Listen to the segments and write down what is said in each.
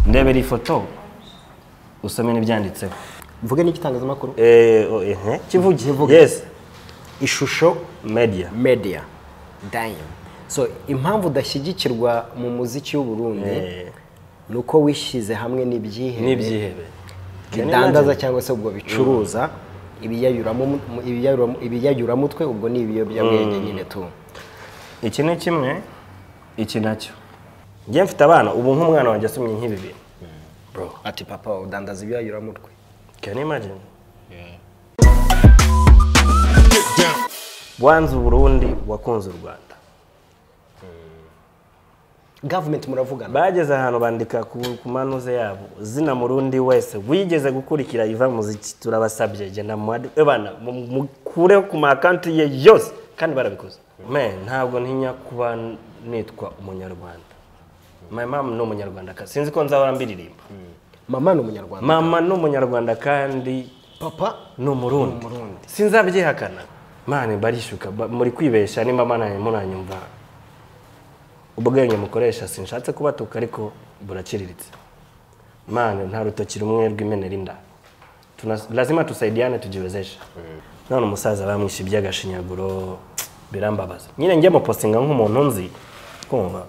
ndebera ifoto usome n'ibyanditseho mvuge n'igitangazamakuru Eh, oh, eh, eh. kivuge Kivuge. yes ishusho media media dayo so impamvu udashyigikirwa mu muziki w'u Burundi Eh, ni uko wishyize hamwe n'ibyihebe n'ibyihebe bidandaza cyangwa se ubwo bicuruza ibiyayuramo- mu- ibiyayuramo- ibiyayuramutwe ubwo ni ibiyobyabwenge nyine tu iki ni kimwe iki nacyo njye mfite abana ubu nk'umwana wanjye asomye nk'ibi bintu ati papa udandaza ibiyayuramutwe can you imagine wanze uburundi wakunze u rwanda gavumenti muravugana bageze ahantu bandika ku ku manuze yabo zina murundi wese wigeze gukurikira iva muziki turabasabye jye na mwadi ebana mu- mukureho ku makanti ye yose kandi barabikoze me ntabwo ntinya kuba nitwa umunyarwanda my mom ni umunyarwandakazi sinzi ko nzahora mbiririmba mama ni umunyarwanda mama ni umunyarwanda kandi papa ni umurundi sinzabyihakana mani barishuka ba- muri kwibesha nimba mananye munanyumva ubwenge mukoresha sinshatse kubatuka ariko buraciriritse mani nta rutoki rumwe rw'imenera inda Tuna- lazima tusaidiane tujiwezeshe none umusaza bamwishe iby'agashinyaguro birambabaza nyine njye mupostinga nk'umuntu nzi kumva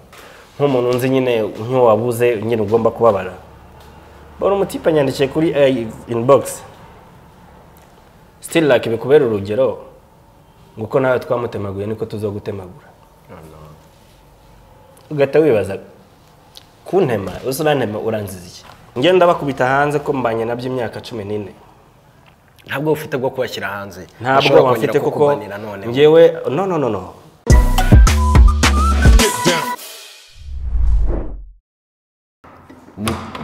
nk'umuntu nzi nyine nk'uwabuze nyine ugomba kubabara bora umutipe anyandikiye kuri eh, inbox still like bikubera urugero ngo uko nawe twamutemaguye niko tuzogutemagura ugahita wibaza kuntema uzi urantema uranziza iki njye ndabakubita hanze ko mbanye nabyo imyaka cumi n'ine ntabwo ufite bwo kubashyira hanze ntabwo Ushobora bwoba kongera mfite kuko kukubanira none njyewe no no no no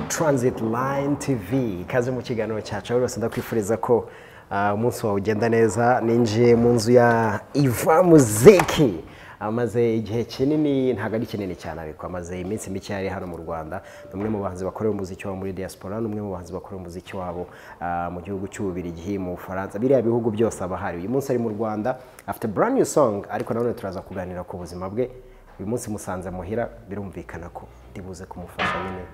Transit Line TV ikaze mu kiganiro cyacu aho rwose ndakwifuriza ko ah, umunsi wawe ugenda neza ninjiye mu nzu ya Iva Muziki amaze igihe kinini ntabwo ari kinini cyane ariko amaze iminsi mike yari hano mu Rwanda ni umwe mu bahanzi bakorera umuziki wabo muri diaspora ni umwe mu bahanzi bakorera umuziki wabo ah, mu gihugu cy'u Bubiligi mu Bufaransa biriya bihugu byose aba ahari uyu munsi ari mu Rwanda afite brand new song ariko nanone turaza kuganira ku buzima bwe uyu munsi musanze muhira birumvikana ko ndibuze kumufasha nyine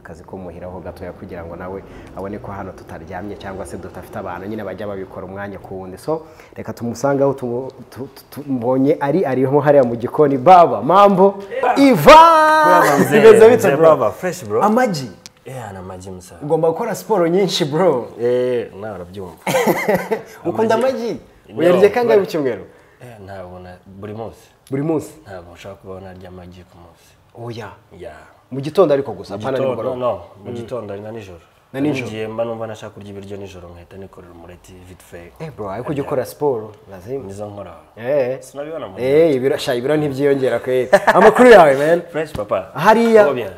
akazi ko muhiraho gatoya kugira ngo nawe abone ko hano tutaryamye cyangwa se tudafite abantu nyine bajya babikora umwanya ku wundi so reka tumusange aho tumu- tu- tu- mbonye ari ariho hariya mu gikoni baba mambo iva mzee, bimeze bite mzee bro baba, fresh bro. amagi yeah na majimu sa ugomba gukora siporo nyinshi bro eh nawe urabyumva ukunda amagi No, uyarya kangahe bro. mu cyumweru eh ntabwo na buri munsi buri munsi ntabwo nshobora kubaho narya amagi ku munsi oya yeah mu gitondo ariko gusa apana Gitondo, nimugoroba no, mu gitondo na nijoro Na nijoro. Ngiye mba numva nashaka kurya ibiryo nijoro nkahita nikorera umureti vite fait eh bro ariko ujya ukora siporo lazima nizo nkora eh sinabibona mu eh ibiro sha ibiro ntibyiyongera kweri amakuru yawe man fresh papa hariya Poa bien.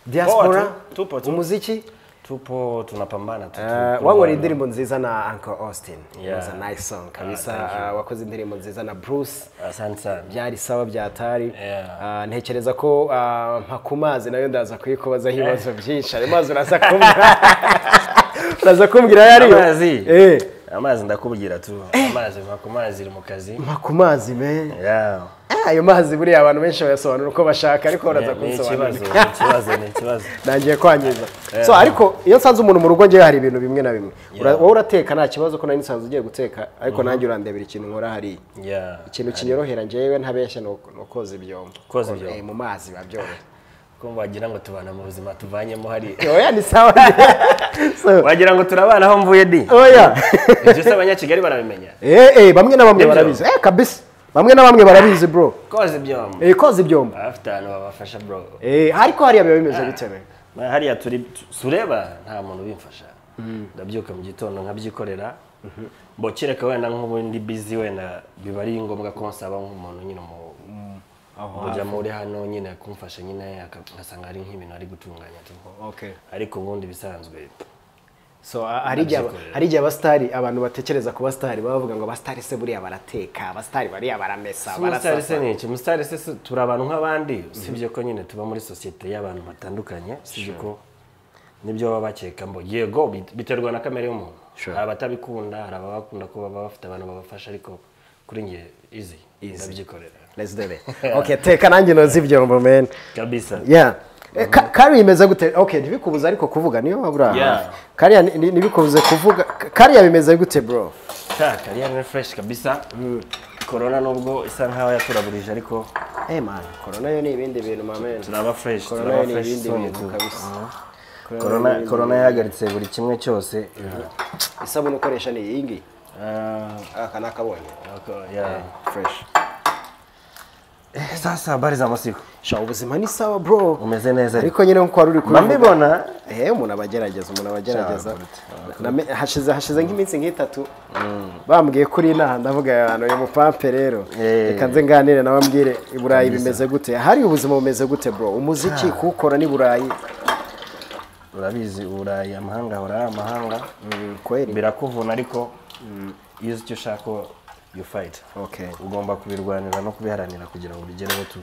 diaspora Poa tu, tupo tu. umuziki tupo tunapambana tu- tu- wanywera kurwana. indirimbo nziza na uncle austin Yeah. was a nice song kabisa thank you. Ah, wakoze indirimbo nziza na bruce asante sana byari sawa byatari Yeah. Ah, ntekereza ko ah, mpa ku mazi nayo ndaza kuyikubazaho ibibazo byinshi ayo mazi uraza kumbwira uraza kumbwira ayo ariyo amazi Eh, amazi ndakubwira tu amazi mpa ku mazi iri mu kazi mpa ku mazi me Yeah. ayo mazi buriya abantu benshi bayasobanura uko bashaka ariko uraza Ni- ni kunsobanurira ikibazo ni ikibazo ni ikibazo ntangiye kwangiza so ariko iyo nsanze umuntu mu rugo ngewe hari ibintu bimwe na bimwe Ura- wowe urateka nta kibazo ko nari nsanze ugiye guteka ariko nanjye urandebera ikintu nkora hariya Yeah. ikintu kinyorohera ngewe ntabeshya ni uko- ni ukoza ibyombo Koza ibyombo. Eh, mu mazi babyoroha kumva wagira ngo tubana mu buzima tuvanyemo hari oya ni sawa So, wagira ngo turabana aho mvuye di oya ibyo se abanyakigali barabimenya Eh, eh, bamwe na bamwe Nibyo. barabizi eh kabisa bamwe na bamwe barabizi bro koza ibyomo Eh, koza ibyombo abafite ahantu babafasha bro Eh, ariko hariya biba bimeze bite we? hariya turi sureba nta muntu ubimfasha ndabyuka mu gitondo nkabyikorera mbokireka wenda nk'ubundi bizi wenda biba ari ngombwa ko nsaba nk'umuntu nyine mu mujyamo uri hano nyine kumfasha nyine aka- ngasanga hari nk'ibintu ari gutunganya tu okay ariko ubundi bisanzwe so a- hari igihe aba- hari igihe abasitari abantu batekereza ku basitari baba bavuga ngo abasitari se buriya barateka abasitari bariya baramesa umusitari se barasasa ni iki umusitari se si- turi abantu nk'abandi usibye ko nyine tuba muri sosiyete y'abantu batandukanye usibye ko nibyo baba bakeka mbo yego bit- biterwa na kamere y'umuntu Sure. hari abatabikunda hari ababakunda ko baba bafite abantu babafasha ariko kuri njye izi izi ndabyikorera let's do it okay teka nanjye noza ibyombo men kabisa yeah Eh, Ka- kariya imeze gute okay ntibikubuze ariko kuvuga niyo wabura Yeah. hafi kariya ni- ni- ntibikubuze kuvuga ka- kariya bimeze gute bro ta kariya ni fresh kabisa korona nubwo isa nkaho yaturaburije ariko eh man corona yo ni ibindi bintu mamen turaba fresh Corona turaba ni fresh ibindi isoni bintu tu. kabisa. Ah. Corona Corona- ni ibindi corona bintu. yahagaritse buri kimwe cyose isabune ukoresha ni iyi ngiyi Ah, aka ni akabonye ako- yeah. fresh Eh, sasa habari za masiku sha ubuzima ni sawa bro umeze neza ariko nyine nkuko wari uri Mba mbibona. eh umuntu aba agerageza umuntu aba agerageza Sha, kuruta, Name- hashize hashize nk'iminsi nk'itatu bambwiye kuri inaha ndavuga abantu uyu mupampe rero Eh. reka nze nganire nawe ambwire i burayi bimeze gute hari ubuzima bumeze gute bro umuziki kuwukora ni burayi urabizi uburayi amahanga ahora ari amahanga kweri birakuvuna ariko iyo uzi icyo ushaka you fight Okay. ugomba kubirwanira no kubiharanira kugira ngo bigereho tu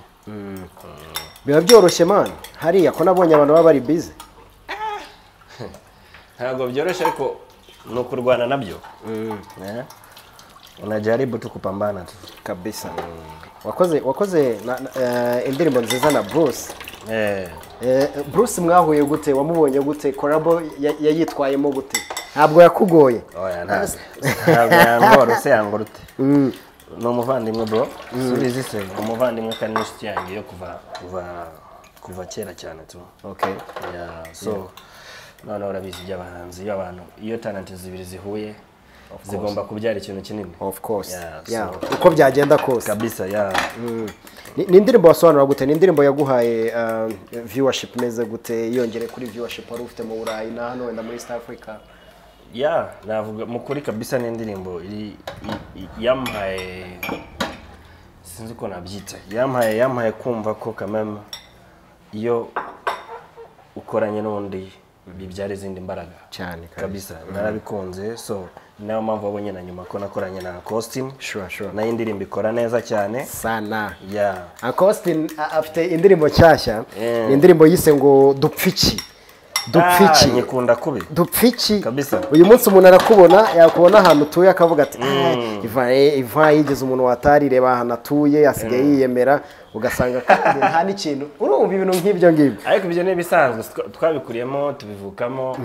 biba byoroshye man hariya ko nabonye abantu baba bari bize ntabwo byoroshye ariko ni ukurwana nabyo Eh? unajaribu tu kupambana tu kabisa wakoze wakoze na- na- eh, indirimbo nziza na bruce Eh, Eh, Bruce mwahuye gute wamubonye gute korabo ya- yayitwayemo gute ntabwo yakugoye oya ntabwo ntabwo yangorose yangorute ni umuvandimwe bro subizi se umuvandimwe kandi n'inshuti yanjye yo kuva kuva kuva kera cyane tu okay Yeah, so noneho urabizi iby'abahanzi iyo abantu iyo talent zibiri zihuye zigomba kubyara ikintu kinini of course Yeah, so- Yeah, uko byagenda kose kabisa ya Ni- ni indirimbo wasobanura gute ni indirimbo yaguhaye uh, viewership imeze gute yongere kuri viewership wari ufite mu burayi na hano wenda muri east africa ya navuga mu kuri kabisa ni indirimbo iri i- i- yampaye sinzi uko nabyita yampaye yampaye kumva ko kameme iyo ukoranye n'undi bibyara izindi mbaraga cyane kabisa narabikunze so ni nayo mpamvu wabonye na nyuma ko nakoranye na costume Sure, sure. nayo indirimbo ikora neza cyane sana ya Uncle Austin a- afite indirimbo nshyashya Eh. ni indirimbo yise ngo dupfiki Ah, dupfiki nyikunda kubi dupfiki Kabisa. uyu munsi umuntu arakubona yakubona ahantu utuye akavuga ati "Ah, ivayi ivayi igeze umuntu watari reba ahantu atuye asigaye yiyemera ugasanga kandi nta n'ikintu urumva ibintu nk'ibyo ngibyo ariko ibyo ni ibisanzwe twa- twabikuriyemo tubivukamo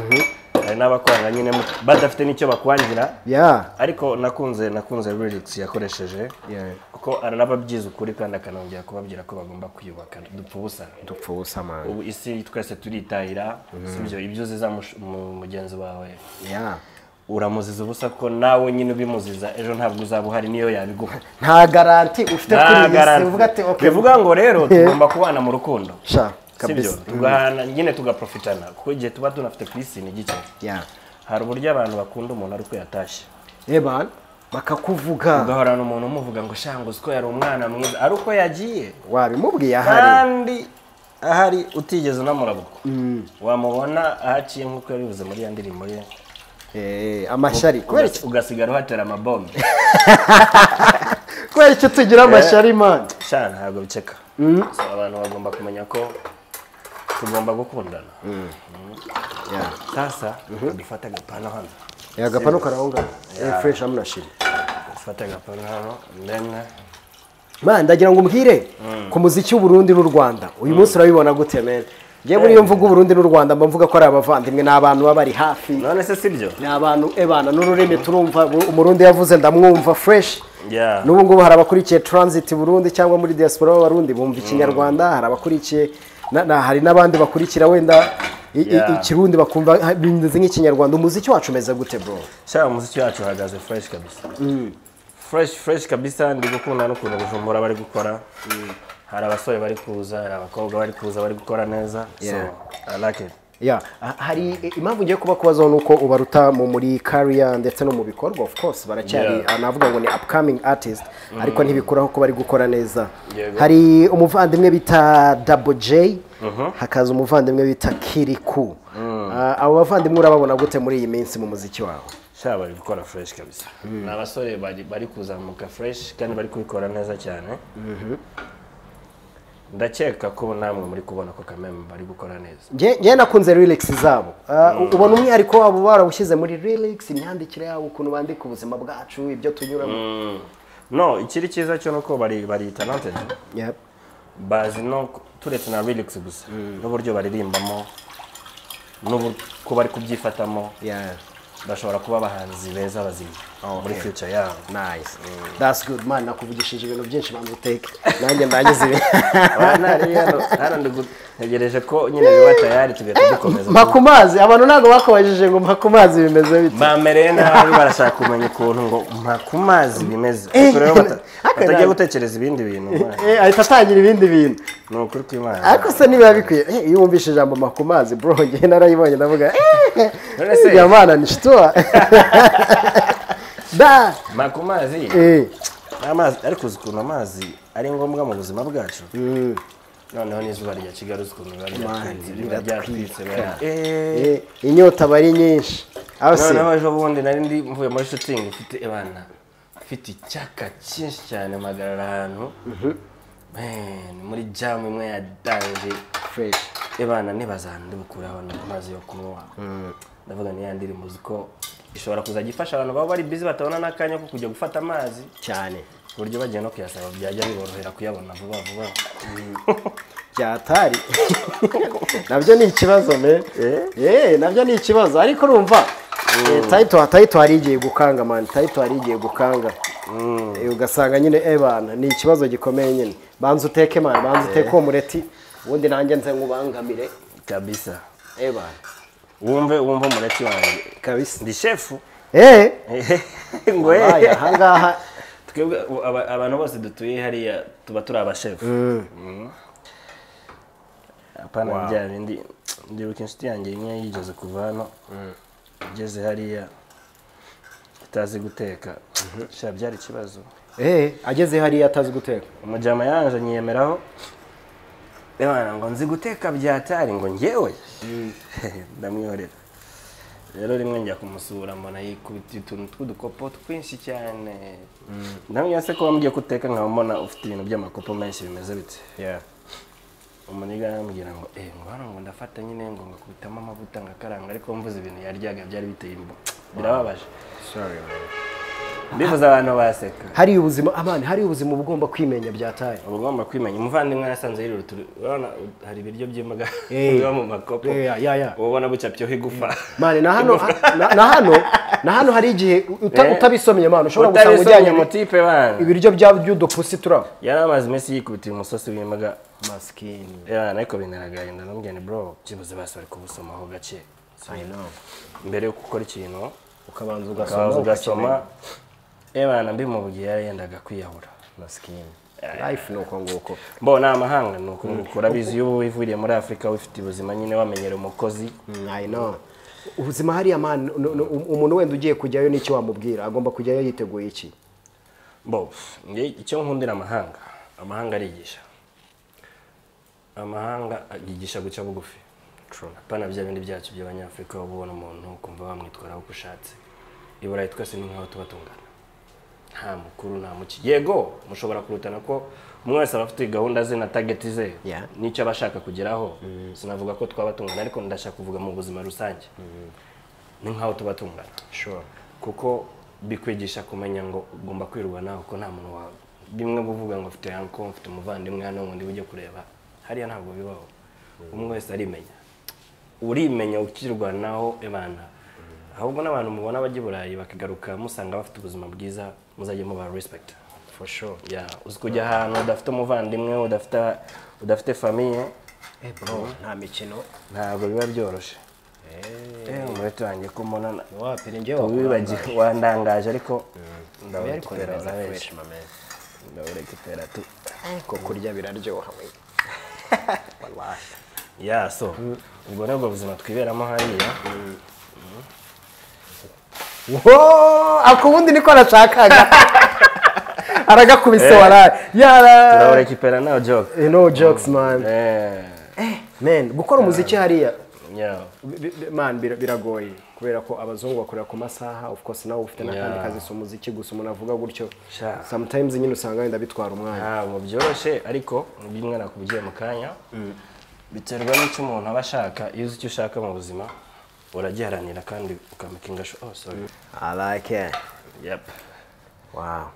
hari n'abakorana nyine mu- badafite n'icyo bakwangira ya ariko nakunze nakunze lyrics yakoresheje Yeah. kuko aranababyiza ukuri kandi akanongera kubabwira ko bagomba kwiyubaka dupfa ubusa dupfa ubusa mani ubu isi twese turitahira sibyo ibyo uziza mush- mu- mugenzi wawe ya uramuziza ubusa ko nawe nyine ubimuziza ejo ntabwo uzaba uhari niyo yabiguha nta garanti ufite kuri Nta iyi si garanti. uvuga ati okay bivuga ngo rero tugomba kubana mu rukundo sha sibyo kabisa tugahana nyine tugaprofitana kuko igihe tuba tunafite ku isi ni gike ya hari uburyo abantu bakunda umuntu ari uko yatashye eban bakakuvuga ugahorana umuntu umuvuga ngo shanga uzi ko yari umwana mwiza ari uko yagiye wabimubwiye ahari kandi ahari utigeze unamurabuka wamubona ahaciye nk'uko yabivuze muri ya ndirimbo ye Eh, amashyari kubera iki- Ugasi- ugasigara uhatera amabombe kubera icyo tugira amashyari mani sha ntabwo biceka So, abantu bagomba kumenya ko tugomba gukundana sasa dufate agapano hano yagapanu karahungana fureshi amunashiri dufate agapano hano ndende man ndagira ngo umbwire ku muziki w'uburundi n'u rwanda uyu munsi urabibona gute men njye muri iyo mvugo uburundi n'u rwanda mba mvuga ko ari abavandimwe ni abantu baba bari hafi none se sibyo ni abantu ebana n'ururimi turumva bu- umurundi yavuze ndamwumva fresh Yeah. n'ubu ngubu hari abakurikiye transit burundi cyangwa muri diaspora b'abarundi bumva ikinyarwanda hari abakurikiye na, na, hari n'abandi bakurikira wenda i- i- Yeah. ikirundi bakumva ha- bimeze nk'ikinyarwanda umuziki wacu umeze gute bro sha umuziki wacu uhagaze fresh kabisa fresh fresh kabisa ndi gukunda n'ukuntu bujumbura bari gukora hari abasore bari kuza hari abakobwa bari kuza bari gukora neza Yeah. so i like it yeah. ha- hari i- impamvu ngiye kuba kubazaho ni uko ubaruta mu muri career ndetse no mu bikorwa of course baracyari Yeah. ah, navuga ngo ni upcoming artist ariko ntibikuraho ko bari gukora neza Yego. hari umuvandimwe bita double j hakaza umuvandimwe bita kiriku Ah, abo bavandimwe urababona gute muri iyi minsi mu muziki wawe sha bari gukora fresh kabisa ni abasore bari bari kuzamuka fresh kandi bari kubikora neza cyane ndakeka ko namwe muri kubona ko kameme bari gukora neza Nge- ngewe nakunze lyrics zabo Ah, u- ubona umwihariko wabo barawushyize muri lyrics imyandikire yabo ukuntu bandika ubuzima bwacu ibyo tunyuramo no ikiri cyiza cyo ni uko bari bari talented Yep. bazi no turetse na lyrics gusa n'uburyo baririmbamo n'uko bari kubyifatamo Yeah. bashobora kuba abahanzi beza bazima muri Okay. future yabo Nice. That's good man nakuvugishije ibintu byinshi bantu take. Nanjye ndagize ibi. abana rero hano ndagutegereje ko nyine biba tayari tugahita dukomeza makumazi abantu ntabwo bakubajije ngo makumazi bimeze bite bamereye nabi barashaka kumenya ukuntu ngo mpa ku mazi bimeze ariko rero bata- Hakana- batajya gutekereza ibindi bintu man. Eh, ahita atangira ibindi bintu ni ukuri kw'imana ariko se niba bikwiye eh, iyo wumvise ijambo makumazi bro ngewe narayibonye ndavuga eh, None se- iriya mana ni shituwa da mpa ku mazi eh, amazi ariko uzi ukuntu amazi ari ngombwa mu buzima bwacu noneho n'izuba rya kigali uzi ukuntu biba ryatwitse riba ryatwitse bara- Eh, eh, inyota aba ari nyinshi aho se noneho ejo bundi nari ndi mvuye muri shooting mfite abana mfite icyaka cyinshi cyane mpagarara ahantu Man, muri jamu imwe ya danje fresh abana ntibaza ahantu ndi bukuraho amazi yo kunywa ndavuga ni ya ndirimbo uzi ko ishobora kuzajya ifasha abantu baba bari busy batabona n'akanya ko kujya gufata amazi cyane ku buryo bagiye no kuyasaba byajya biborohera kuyabona vuba vuba byatari nabyo ni ikibazo me eh nabyo ni ikibazo ariko urumva eh, tayito tayito hari igiye gukanga mani tayito hari igiye gukanga Eh, ugasanga nyine ebana ni ikibazo gikomeye nyine banza uteke mani banza uteke uwo mureti ubundi nanjye nze nkubangamire kabisa ebana wumve wumve umureti wanjye kabisa ndi shefu eh ngo abaye eh. ahangaha twebwe u- aba- abantu bose dutuye hariya tuba turi abashefu Mm. apana bya bindi ndibuka inshuti yanjye imwe yigeze kuva hano igeze hariya itazi guteka sha byari ikibazo eh ageze hariya atazi guteka umujyama yanje nyiyemeraho Ebana ngo nzi guteka byatari ngo ngewe ndamwihorera rero rimwe njya kumusura mbona yikubita utuntu tw'udukopo twinshi cyane ndamenya se ko wambwiye ko uteka nkaba mbona ufite ibintu by'amakopo menshi bimeze bite yeah umuniga arambwira ngo eh ngo hano ngo ndafata nyine ngo ngakubitamo amavuta ngakaranga ariko mvuze ibintu yaryaga byari biteye imbo birababaje sorry mbivuze abantu baseka hari ubuzima amani hari ubuzima uba ugomba kwimenya byatari uba ugomba kwimenya umuvandimwe yasanze yirira utu urabona hari ibiryo by'imboga Eh. biba mu makopo Eh, ya, ya, ya. uba ubona bucapyeho igufa mani na hano na na hano na hano hari igihe uta- Eh. utabisomye mani ushobora gusanga utabisomye ujyanye mutipe bana ibiryo bya by'udupusi turaba yari amaze iminsi yikubitiye umusosi w'imboga masikini bana ariko binaragaye ndanamubwira ni bro byibuze basi bari kubusomaho gake mbere yo gukora ikintu ukabanza ukabanza ugasoma ukakimenya. ebana mbimubwiye yari yendaga kwiyahura masikini life ni uko nguko mbona amahanga ni uko ngukura abizi iyo uba wivuriye muri afurika wifite ubuzima nyine wamenyera umukozi I know. ubuzima hariya mani n- n- umuntu wenda ugiye kujyayo n'icyo wamubwira agomba kujyayo yiteguye iki bo nge icyo nkundira amahanga amahanga arigisha amahanga yigisha guca bugufi apana bya bindi byacu by'abanyafurika waba ubona umuntu ukumva wamwitwaraho uko ushatse i burayi twese ni nk'aho tuba tungana nta mukuru nta muki yego mushobora kurutana ko umwe wese aba afite gahunda ze na tageti ze Yeah. n'icyo aba ashaka kugeraho sinavuga ko twaba tungana ariko ndashaka kuvuga mu buzima rusange ni nk'aho tuba tungana sure kuko bikwigisha kumenya ngo ugomba kwirwanaho kuko nta muntu wawe bimwe buvuga ngo mfite yanko mfite umuvandimwe hano ngo ujye kureba hariya ntabwo bibaho umwe wese arimenya urimenya ukirwanaho ibana ahubwo n'abantu mubona bajya i burayi bakagaruka musanga bafite ubuzima bwiza muzajye mubaha respect for sure ya uzi kujya ahantu udafite umuvandimwe udafite udafite famiye eh bro nta mikino ntabwo biba byoroshye eh umurete wanjye ko mbona wapira njye wibagiwe wandangaje ariko ndabarekera urabeje fresh mame ndabarekera tu ko kurya biraryoha we wallahi ya so ubwo nabwo buzima twiberamo hariya Wooo! ako ubundi niko nashakaga aragakubise Eh. waraye yara turabarekipera no joke Eh, no jokes man eh man gukora umuziki hariya yeah bi- bi- man bira- biragoye kubera ko abazungu bakorera ku masaha of course nawe ufite n'akandi Yeah. kazi si umuziki gusa umuntu avuga gutyo Sha. sometimes nyine usanga wenda bitwara umwanya ntabwo byoroshye ariko bimwe nakubwiye mu kanya biterwa n'icyo umuntu aba ashaka iyo uzi icyo ushaka mu buzima uragiharanira kandi ukamakinga sho oh sorry i like it yep wow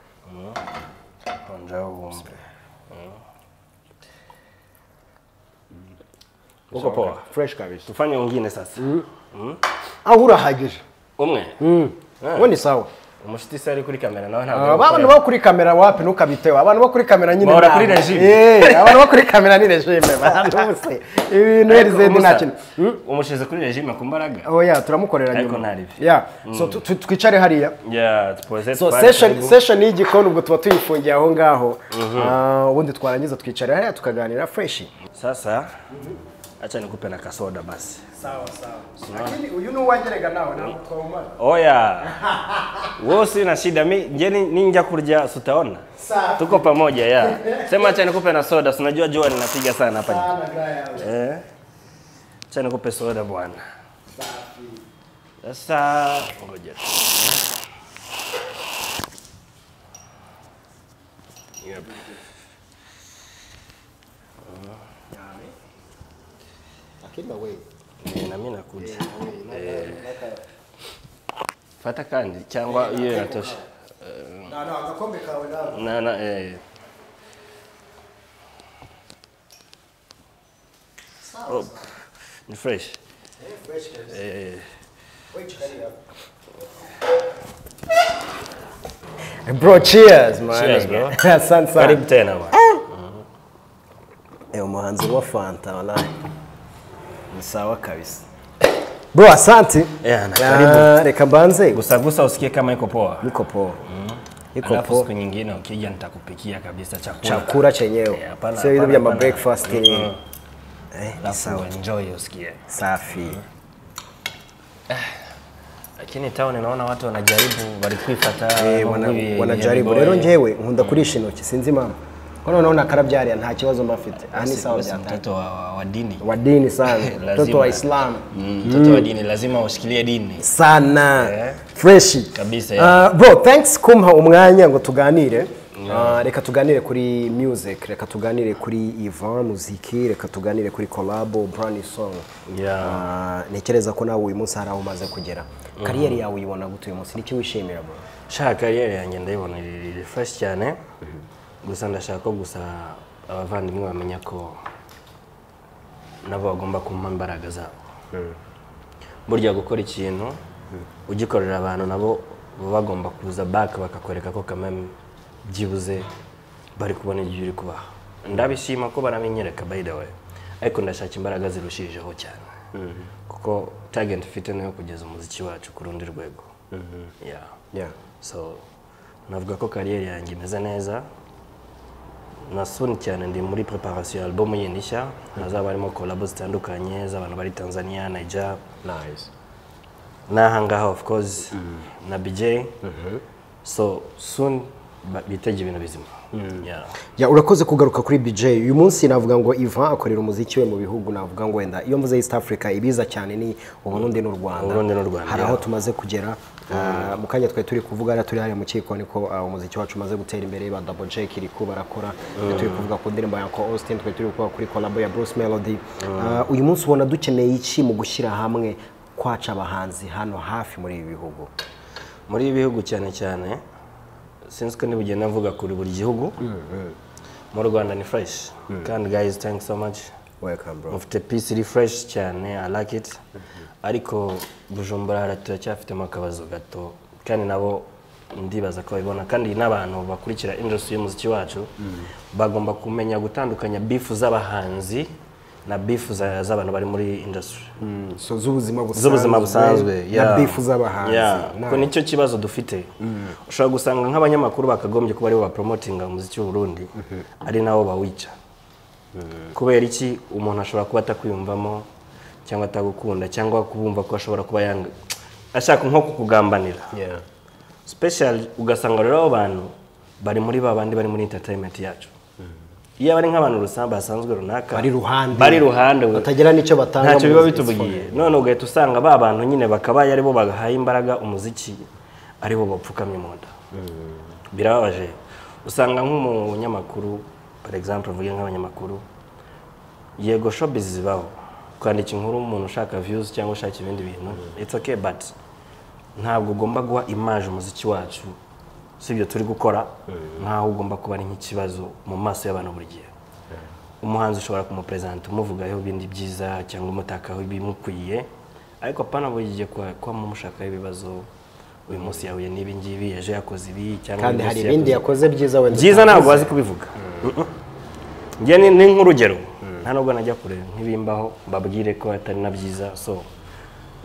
onjaho wumve uko poa fresh kabisa tufanye wengine sasa aho urahagije umwe ubu ni sawa umushiti se ari kuri kamera nawe ntabwo ari abantu gukorera. bo kuri kamera wapi ntukabiteho abantu bo kuri kamera nyine Bahora ntabwo. kuri regime. Eh, abantu bo kuri kamera ni regime bantu bose ibintu herizedi Umusa, nta kintu umushize kuri regime ku mbaraga oya turamukorera Ariko nyuma ntaribi. Yeah. so tu- tu- twicare hariya ya tupoze so twari session turi gu- session y'igikoni ubwo tuba tuyifungiye aho ngaho Ah, ubundi twarangiza twicara hariya tukaganira fresh sasa acha nikupe na kasoda basi sawa sawa lakini uyu ni uwagerega nawe ntabwo twawumara oya wewe sina shida mi je ni- ninja kurya si utaona Sawa. tuko pamoja ya sema acha nikupe na soda si unajua jua linapiga sana hapa eh acha nikupe soda bwana sasa ngoja tu. yep. Eh, na mimi nakuja eh. fata kandi cyangwa iyo inatosha na na eh oh, ni fresh eh Bro, cheers, man. Cheers, bro. Asante sana. karibu tena bwana Eh, umuhanzi wa Fanta wallahi. Ni sawa kabisa. Bro, asante. Yeah, na Ah, karibu. Reka mbanze. gusa gusa usikie kama iko poa Niko poa. Niko alafu poa. siku nyingine ukija nitakupikia kabisa chakula Chakula chenyewe. Eh, hapana, Sio hizo hapana, vya ma hapana. breakfast ni. Mm. Eh, ni alafu sawa. enjoy usikie Safi. lakini town naona watu wanajaribu walikuifata Eh, wana- wanajaribu rero njewe nkunda kurisha intoki sinzi impamvu ko noneho nakarabyariya nta kibazo mba afite aha ni sawa byatanga mtoto wa, wa, wa dini wa dini sana Lazima. mtoto wa islamu Mm, mtoto wa dini lazima ushikilie dini sana Eh. freshi Kabisa, Ah, yeah. bro thanks kumpa umwanya ngo tuganire Ah, reka tuganire kuri music reka tuganire kuri ivan muziki reka tuganire kuri collabo brand new song Yeah. Ah, ntekereza ko nawe uyu munsi hari aho umaze kugera kariyeri yawe uyibona gute uyu munsi niki wishimira bro shaka kariyeri yanjye ndayibona iri fresh cyane gusa ndashaka ko gusa abavandimwe bamenya ko nabo bagomba kumpa imbaraga zabo burya gukora ikintu ugikorera abantu nabo baba bagomba kuza back bakakwereka ko kamwe byibuze bari kubona ibyo uri kubaha ndabishima ko baramenyereka by the way ariko ndashaka imbaraga zirushijeho cyane kuko target mfite niyo kugeza umuziki wacu ku rundi rwego Yeah. yeah. so navuga ko kariyeri yanjye imeze neza nasoni cyane ndi muri preparation ya album yindi nshya hazaba harimo collabo zitandukanye z'abantu bari tanzania niger nice n'aha ngaha of course na bj so soon ba- bitege ibintu bizima Yeah. Ya urakoze kugaruka kuri BJ. Uyu munsi navuga ngo Ivan akorera umuziki we mu bihugu navuga ngo wenda iyo mvuze East Africa ibiza cyane ni Uburundi n'u Rwanda. Uburundi n'u Rwanda, Hari ya. aho tumaze kugera. Ah, mu kanya twari turi kuvuga hariya turi hariya mu kiko niko ah, umuziki wacu umaze gutera imbere ba Double Jack iri ko barakora. Twari turi kuvuga ku ndirimbo ya Uncle Austin twari turi kuvuga kuri collab ya Bruce Melody. Ah, uyu munsi ubona dukeneye iki mu gushyira hamwe kwaca abahanzi hano hafi muri ibi bihugu. muri ibi bihugu cyane cyane sinzi ko ntibugenda mvuga kuri buri gihugu mu rwanda ni fresh kandi guys thank you so much Welcome bro. mufite peace iri fresh cyane i like it ariko bujumbura hara turacyafitemo akabazo gato kandi nabo ndibaza ko babibona kandi n'abantu bakurikira industry y'umuziki wacu bagomba kumenya gutandukanya bifu z'abahanzi na bifu za- z'abantu bari muri industry So z'ubuzima busanzwe. z'ubuzima busanzwe Na yeah. beef z'abahanzi. Yeah, Na- kuko nicyo kibazo dufite ushobora gusanga nk'abanyamakuru bakagombye kuba aribo bapromotinga umuziki w'uburundi ari nabo bawica kubera iki umuntu ashobora kuba atakwiyumvamo cyangwa atagukunda cyangwa kubumva ko ashobora kuba yanga ashaka nko kukugambanira Yeah. special ugasanga rero abo bantu bari muri ba bandi bari muri entertainment yacu iyo bari nk'abantu rusambi basanzwe runaka Bari ruhande. bari ruhande we batagira n'icyo batanga ntacyo mu biba muziki. bitubugiye none ugahita usanga ba bantu nyine bakabaye aribo bagahaye imbaraga umuziki aribo bapfukamye mu nda birababaje usanga nk'umunyamakuru for example mvuge nk'abanyamakuru yego showbiz zibaho kwandika inkuru umuntu ushaka views cyangwa ushaka ibindi bintu it's okay but ntabwo ugomba guha image umuziki wacu si ibyo turi gukora nkaho ugomba kuba ari nk'ikibazo mu maso y'abantu buri gihe umuhanzi ushobora kumuperezanta umuvugaho ibindi byiza cyangwa umutakaho ibimukwiye ariko apana buri gihe kuba kuba mumushakaho ibibazo uyu munsi yahuye n'ibi ngibi ejo yakoze ibi cyangwa kandi uyu hari munsi ibindi yakoze- yakoze byiza wenda byiza ntabwo utakoze. wazi kubivuga njye ni ni nk'urugero nta nubwo najya kure nk'ibimbaho mbabwire ko atari na byiza so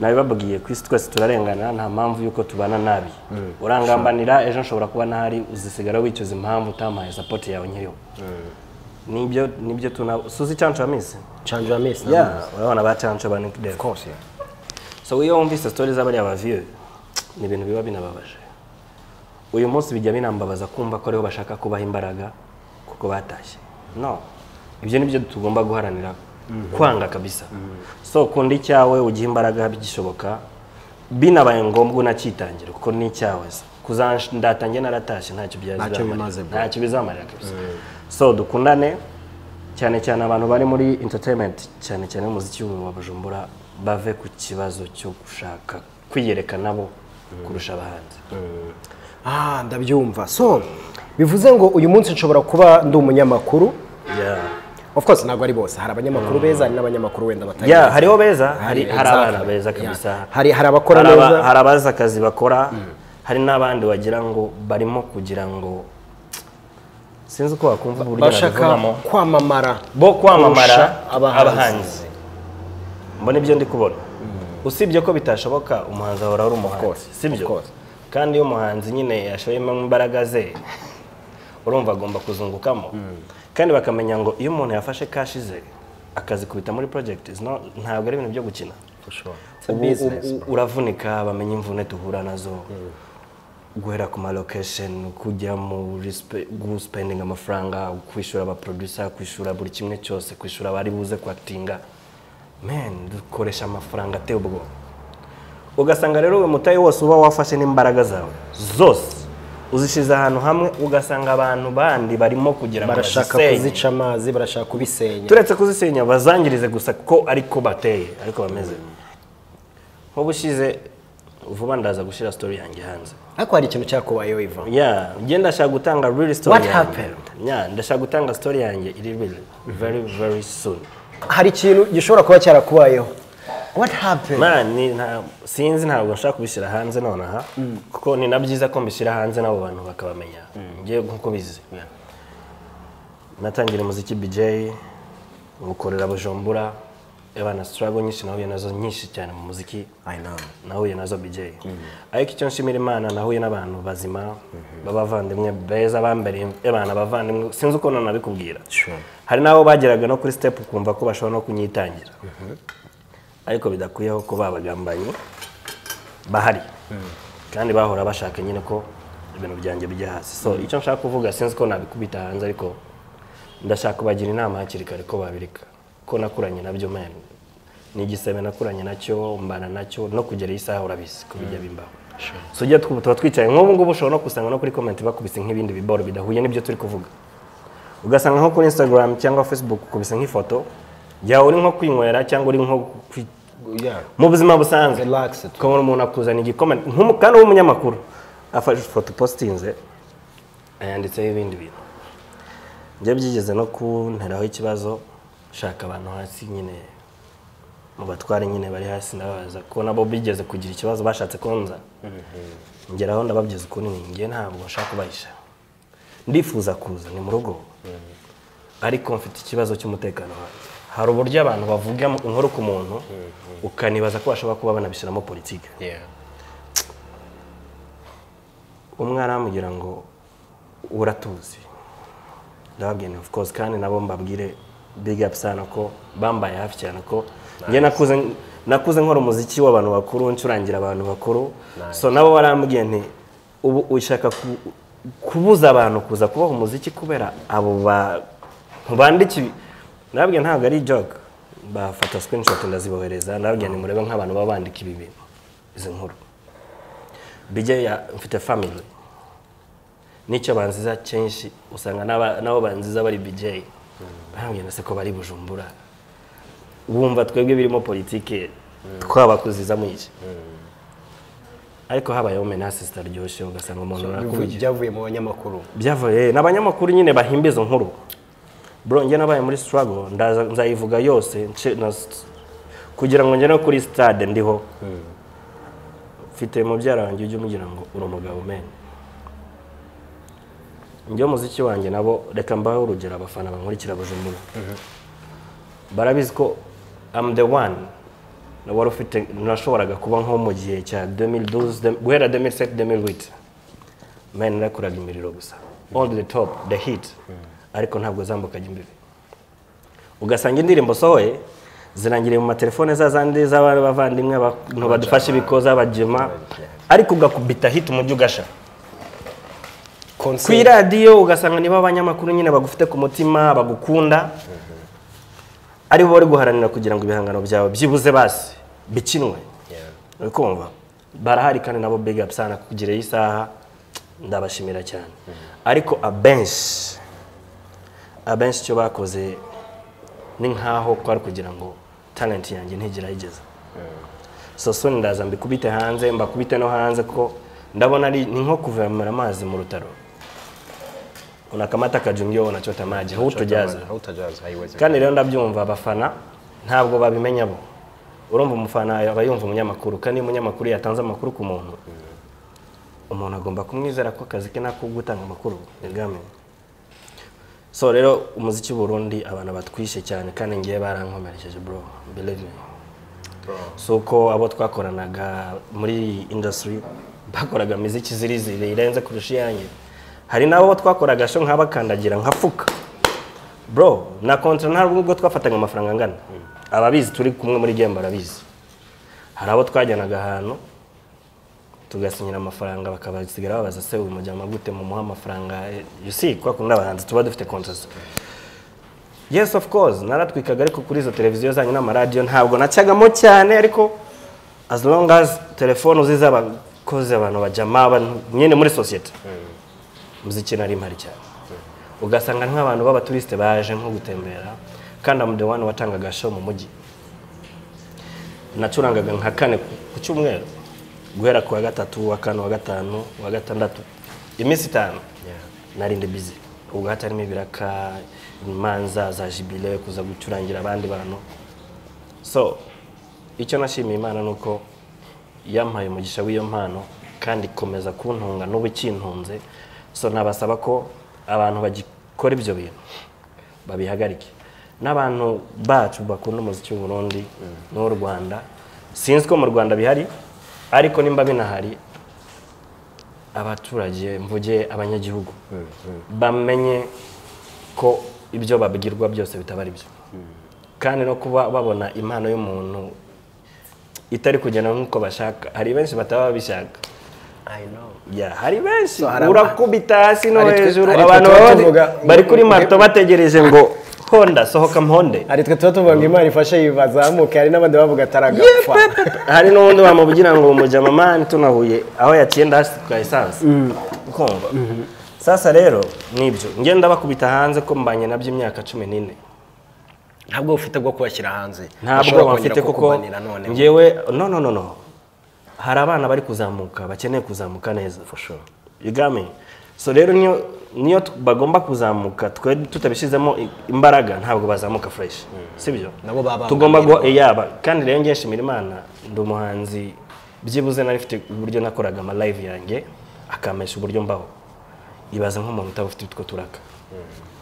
nabibabwiye ku isi twese turarengana nta mpamvu y'uko tubana nabi urangambanira ejo nshobora kuba ntahari uzisigara wicuza impamvu utampaye sapoti yawe nkiriho nibyo nibyo tuna suzi cyancu amisi Chanjo ya Miss, Yeah, nabonye. urabona ba cyancu ba Nick Dave. Of course, yeah. so iyo wumvise sitori z'abariya baviye ni ibintu biba binababaje uyu munsi bijya binambabaza kumva ko ariho bashaka kubaha imbaraga kuko batashye no ibyo ni byo tugomba guharanira kwanga kabisa so kunda icyawe ugihe imbaraga bigishoboka binabaye ngombwa unacyitangira kuko ni icyawe kuzandatange naratashye ntacyo Ntacyo byazamarira. bimaze bro. ntacyo bizamarira kabisa so dukundane cyane cyane abantu bari muri entertainment cyane cyane umuziki wa bujumbura bave ku kibazo cyo gushaka kwiyereka nabo kurusha abahanzi Ah, ndabyumva so bivuze ngo uyu munsi nshobora kuba ndi umunyamakuru Yeah. of course ntabwo ari bose hari abanyamakuru beza hari n'abanyamakuru wenda batari ya beza. hariho beza hari hari exactly. abana beza Yeah. kabisa Hari- hari abakora hari aba- neza. hari abazi akazi bakora hari n'abandi wagira ngo barimo kugira ngo sinzi uko wakumva uburyo bashaka nabivugamo kwamamara bo kwamamara kurusha abahanzi. abahanzi mbona ibyo ndi kubona usibye ko bitashoboka umuhanzi ahora ari umuhanzi course, of sibyo course. kandi iyo umuhanzi nyine yashoyemo imbaraga ze urumva agomba kuzungukamo kandi bakamenya ngo iyo umuntu yafashe kashi ze akazikubita muri project is not- ntabwo ari ibintu byo gukina It's a Ubu- business, ubu- uravunika bamenya imvune duhura nazo guhera ku ma location kujya mu respe- guspendinga amafaranga kwishyura abaproducer kwishyura buri kimwe cyose kwishyura abari buze kwakitinga men dukoresha amafaranga ateye ubwoba ugasanga rero uyu mutayi wose uba wafashe n'imbaraga zawe zose uzishize ahantu hamwe ugasanga abantu bandi barimo kugira ngo barashaka bazisenye. kuzica amazi barashaka kubisenya turetse kuzisenya bazangirize gusa ko ariko bateye ariko bameze nk'ubushize vuba ndaza gushyira story yanjye hanze ariko hari ikintu cyakubayeho iva yeah njye ndashaka gutanga real story What yanjye. happened? yeah ndashaka gutanga story yanjye iri real very very soon hari ikintu gishobora kuba cyarakubayeho what happened man ni nta sinzi ntabwo nshaka kubishyira hanze nonaha kuko ni na byiza ko mbishyira hanze n'abo bantu bakabamenya njye nk'uko bizi natangira umuziki BJ ngukorera Bujumbura abana struggle nyinshi nahuye nazo nyinshi cyane mu muziki i know nahuye nazo BJ ariko icyo nshimira imana nahuye n'abantu bazima b'abavandimwe beza bambereye abana bavandimwe sinzi ukuntu nabikubwira Sure. hari n'abo bageraga no kuri step ukumva ko bashobora no kunyitangira ariko bidakwiyeho ko babagambanyi bahari kandi bahora bashaka nyine ko ibintu byanjye bijya hasi so icyo nshaka kuvuga sinzi ko nabikubita hanze ariko ndashaka kubagira inama hakiri kare ko babireka ko nakuranye nabyo men ni igisebe nakuranye nacyo mbana nacyo no kugera iyi saha urabizi ko bijya bimbaho so ujya twu- tuba twicaye nk'ubu ngubu ushobora no gusanga no kuri comment bakubise nk'ibindi biboro bidahuye n'ibyo turi kuvuga ugasanga nko kuri instagram cyangwa facebook ukubise nk'ifoto yawe uri nko kwinywera cyangwa uri nko kwi- yeah mu buzima busanzwe Relaxed. ko umuntu akuzana igikoma nk'umu- kandi w'umunyamakuru afashe ifoto ipositinze yanditseho ibindi bintu njye byigeze no kunteraho ikibazo shaka abantu hasi nyine mu batware nyine bari hasi ndababaza ko nabo bigeze kugira ikibazo bashatse konza ngeraho ndababwiza ukuntu ni njye ntabwo nshaka kubahisha ndifuza kuza ni mu rugo ariko mfite ikibazo cy'umutekano wanjye hari uburyo abantu bavuga inkuru ku muntu ukanibaza ko bashobora kuba banabishyiramo politiki yeah umwe aramubwira ngo uratuzi ndababwira of course kandi nabo mbabwire big up sana ko bambaye hafi cyane ko njye nakuze nakuze nkora umuziki w'abantu bakuru ncurangira abantu bakuru so nabo barambwiye nti ubu ushaka ku- kubuza abantu kuza kubaha umuziki kubera abo ba bandiki ndababwira ntabwo ari joke bafata screenshot ndazibohereza ndababwira ni murebe nk'abantu baba bandika ibi bintu izi nkuru bijya ya mfite family nicyo banziza kenshi usanga n'aba- n'abo banziza bari BJ barambwira se ko bari bujumbura wumva twebwe birimo politike twabakuziza mu iki ariko habayeho menasi zitaryoshye ugasanga umuntu arakubwiye byavuye mu banyamakuru byavuye ni abanyamakuru nyine bahimba izo nkuru burongera nabaye muri sitarago ndaza- nzayivuga yose nce- na s- kugira ngo ngere no kuri sitade ndiho mfite mubyara wanjye ujye umugira ngo uri umugabo meni njye umuziki wanjye nabo reka mbaho urugero abafana bankurikira bujumbura barabizi ko am the one na wari ufite nashoboraga kuba nko mu gihe cya 2012 dem- guhera 2007 2008 meni nakoraga imiriro gusa all the top the hit ariko ntabwo zambukaga imbibi ugasanga indirimbo sohoye zirangiriye mu matelefone za zandi z'abavandimwe abantu badufasha ibikoza abajema ariko ugakubita hit umujyi ugasha ku konseri iradiyo ugasanga niba abanyamakuru nyine bagufite ku mutima bagukunda ari bo bari guharanira kugira ngo ibihangano byawe byibuze basi bikinwe uri kumva barahari kandi nabo big up sana kugira iyi saha ndabashimira cyane ariko abenshi abenshi icyo bakoze ni nkaho kwari kugira ngo talent yanjye ntigera igeza so soni ndaza mbikubite hanze mbakubite no hanze ko ndabona ari ni nko kuvomera amazi mu rutaro unakamata kajungio unachota maji hautojaza hautajaza haiwezi kandi rero ndabyumva abafana ntabwo babimenya bo urumva umufana aba yumva umunyamakuru kandi iyo umunyamakuru yatanze amakuru ku muntu umuntu agomba kumwizera ko akazi ke nako gutanga amakuru yagamiye so rero umuziki w'u Burundi abantu batwishe cyane kandi ngiye barankomerekeje bro believe me si uko abo twakoranaga muri iyi industry bakoraga imiziki ziri zirenze kurusha iyanjye hari n'abo twakoraga sho nkabakandagira nkafuka bro na kontra nta rwego twafataga amafaranga angana ababizi turi kumwe muri gemba barabizi hari abo twajyanaga ahantu tugasinyira amafaranga bakabasigara babaza se uyu mujyama gute mu muha amafaranga you see kwa kundi abahanzi tuba dufite contrast yes of course naratwikaga ariko kuri izo televiziyo zanyu n'amaradiyo ntabwo nacyagamo cyane ariko as long as telefone uzi z'abakozi abantu bajyama abantu nyine muri sosiyete muziki nari mpari cyane ugasanga ni nk'abantu b'abaturisite baje nko gutembera kandi amude wani watangaga show mu mujyi nacurangaga nka kane ku cyumweru guhera ku wa gatatu wa kane wa gatanu wa gatandatu iminsi itanu narinde bizi ubwo hatarimo ibiraka imanza za jibile kuza gucurangira abandi bantu so icyo nashimiye imana ni uko yampaye umugisha w'iyo mpano kandi ikomeza kuntunga n'ubu ikintunze so nabasaba ko abantu bagikora ibyo bintu babihagarike n'abantu bacu bakunda umuziki w'u Burundi n'uw'u Rwanda sinzi ko mu Rwanda bihari ariko nimba binahari abaturage mvuge abanyagihugu bamenye ko ibyo babwirwa byose bitaba ari byo kandi no kuba babona impano y'umuntu itari kugenda nk'uko bashaka hari benshi bataba babishaka i know Ya, hari benshi So, hari aba- urakubita hasi no Ari twe- hejuru ari twe abantu tuba baba tuvuga bari- bari kuri ngo- marto bategereje ngo honda sohoka mponde ari twe tuba tuvuga ngo imana ifashe yibazamuke hari n'abandi bavuga ataragapfa hari n'ubundi bamubwira ngo mujyama mani tunahuye aho yaciye ndahasi twa esanse ukumva sasa rero nibyo ngenda bakubita hanze ko mbanye nabyo imyaka cumi n'ine ntabwo ufite bwo kubashyira hanze ntabwo bafite kuko ngewe no no no no hari abana bari kuzamuka bakeneye kuzamuka neza igami so rero niyo niyo tu- bagomba kuzamuka twe tutabishyizemo i- imbaraga ntabwo bazamuka fresh sibyo Nabo baba tugomba bananirwa. guha yaba kandi rero ngiye nshimira imana ndi umuhanzi byibuze nari mfite uburyo nakoraga ama live yanjye akampesha uburyo mbaho ibaze nk'umuntu utabufite utwo turaka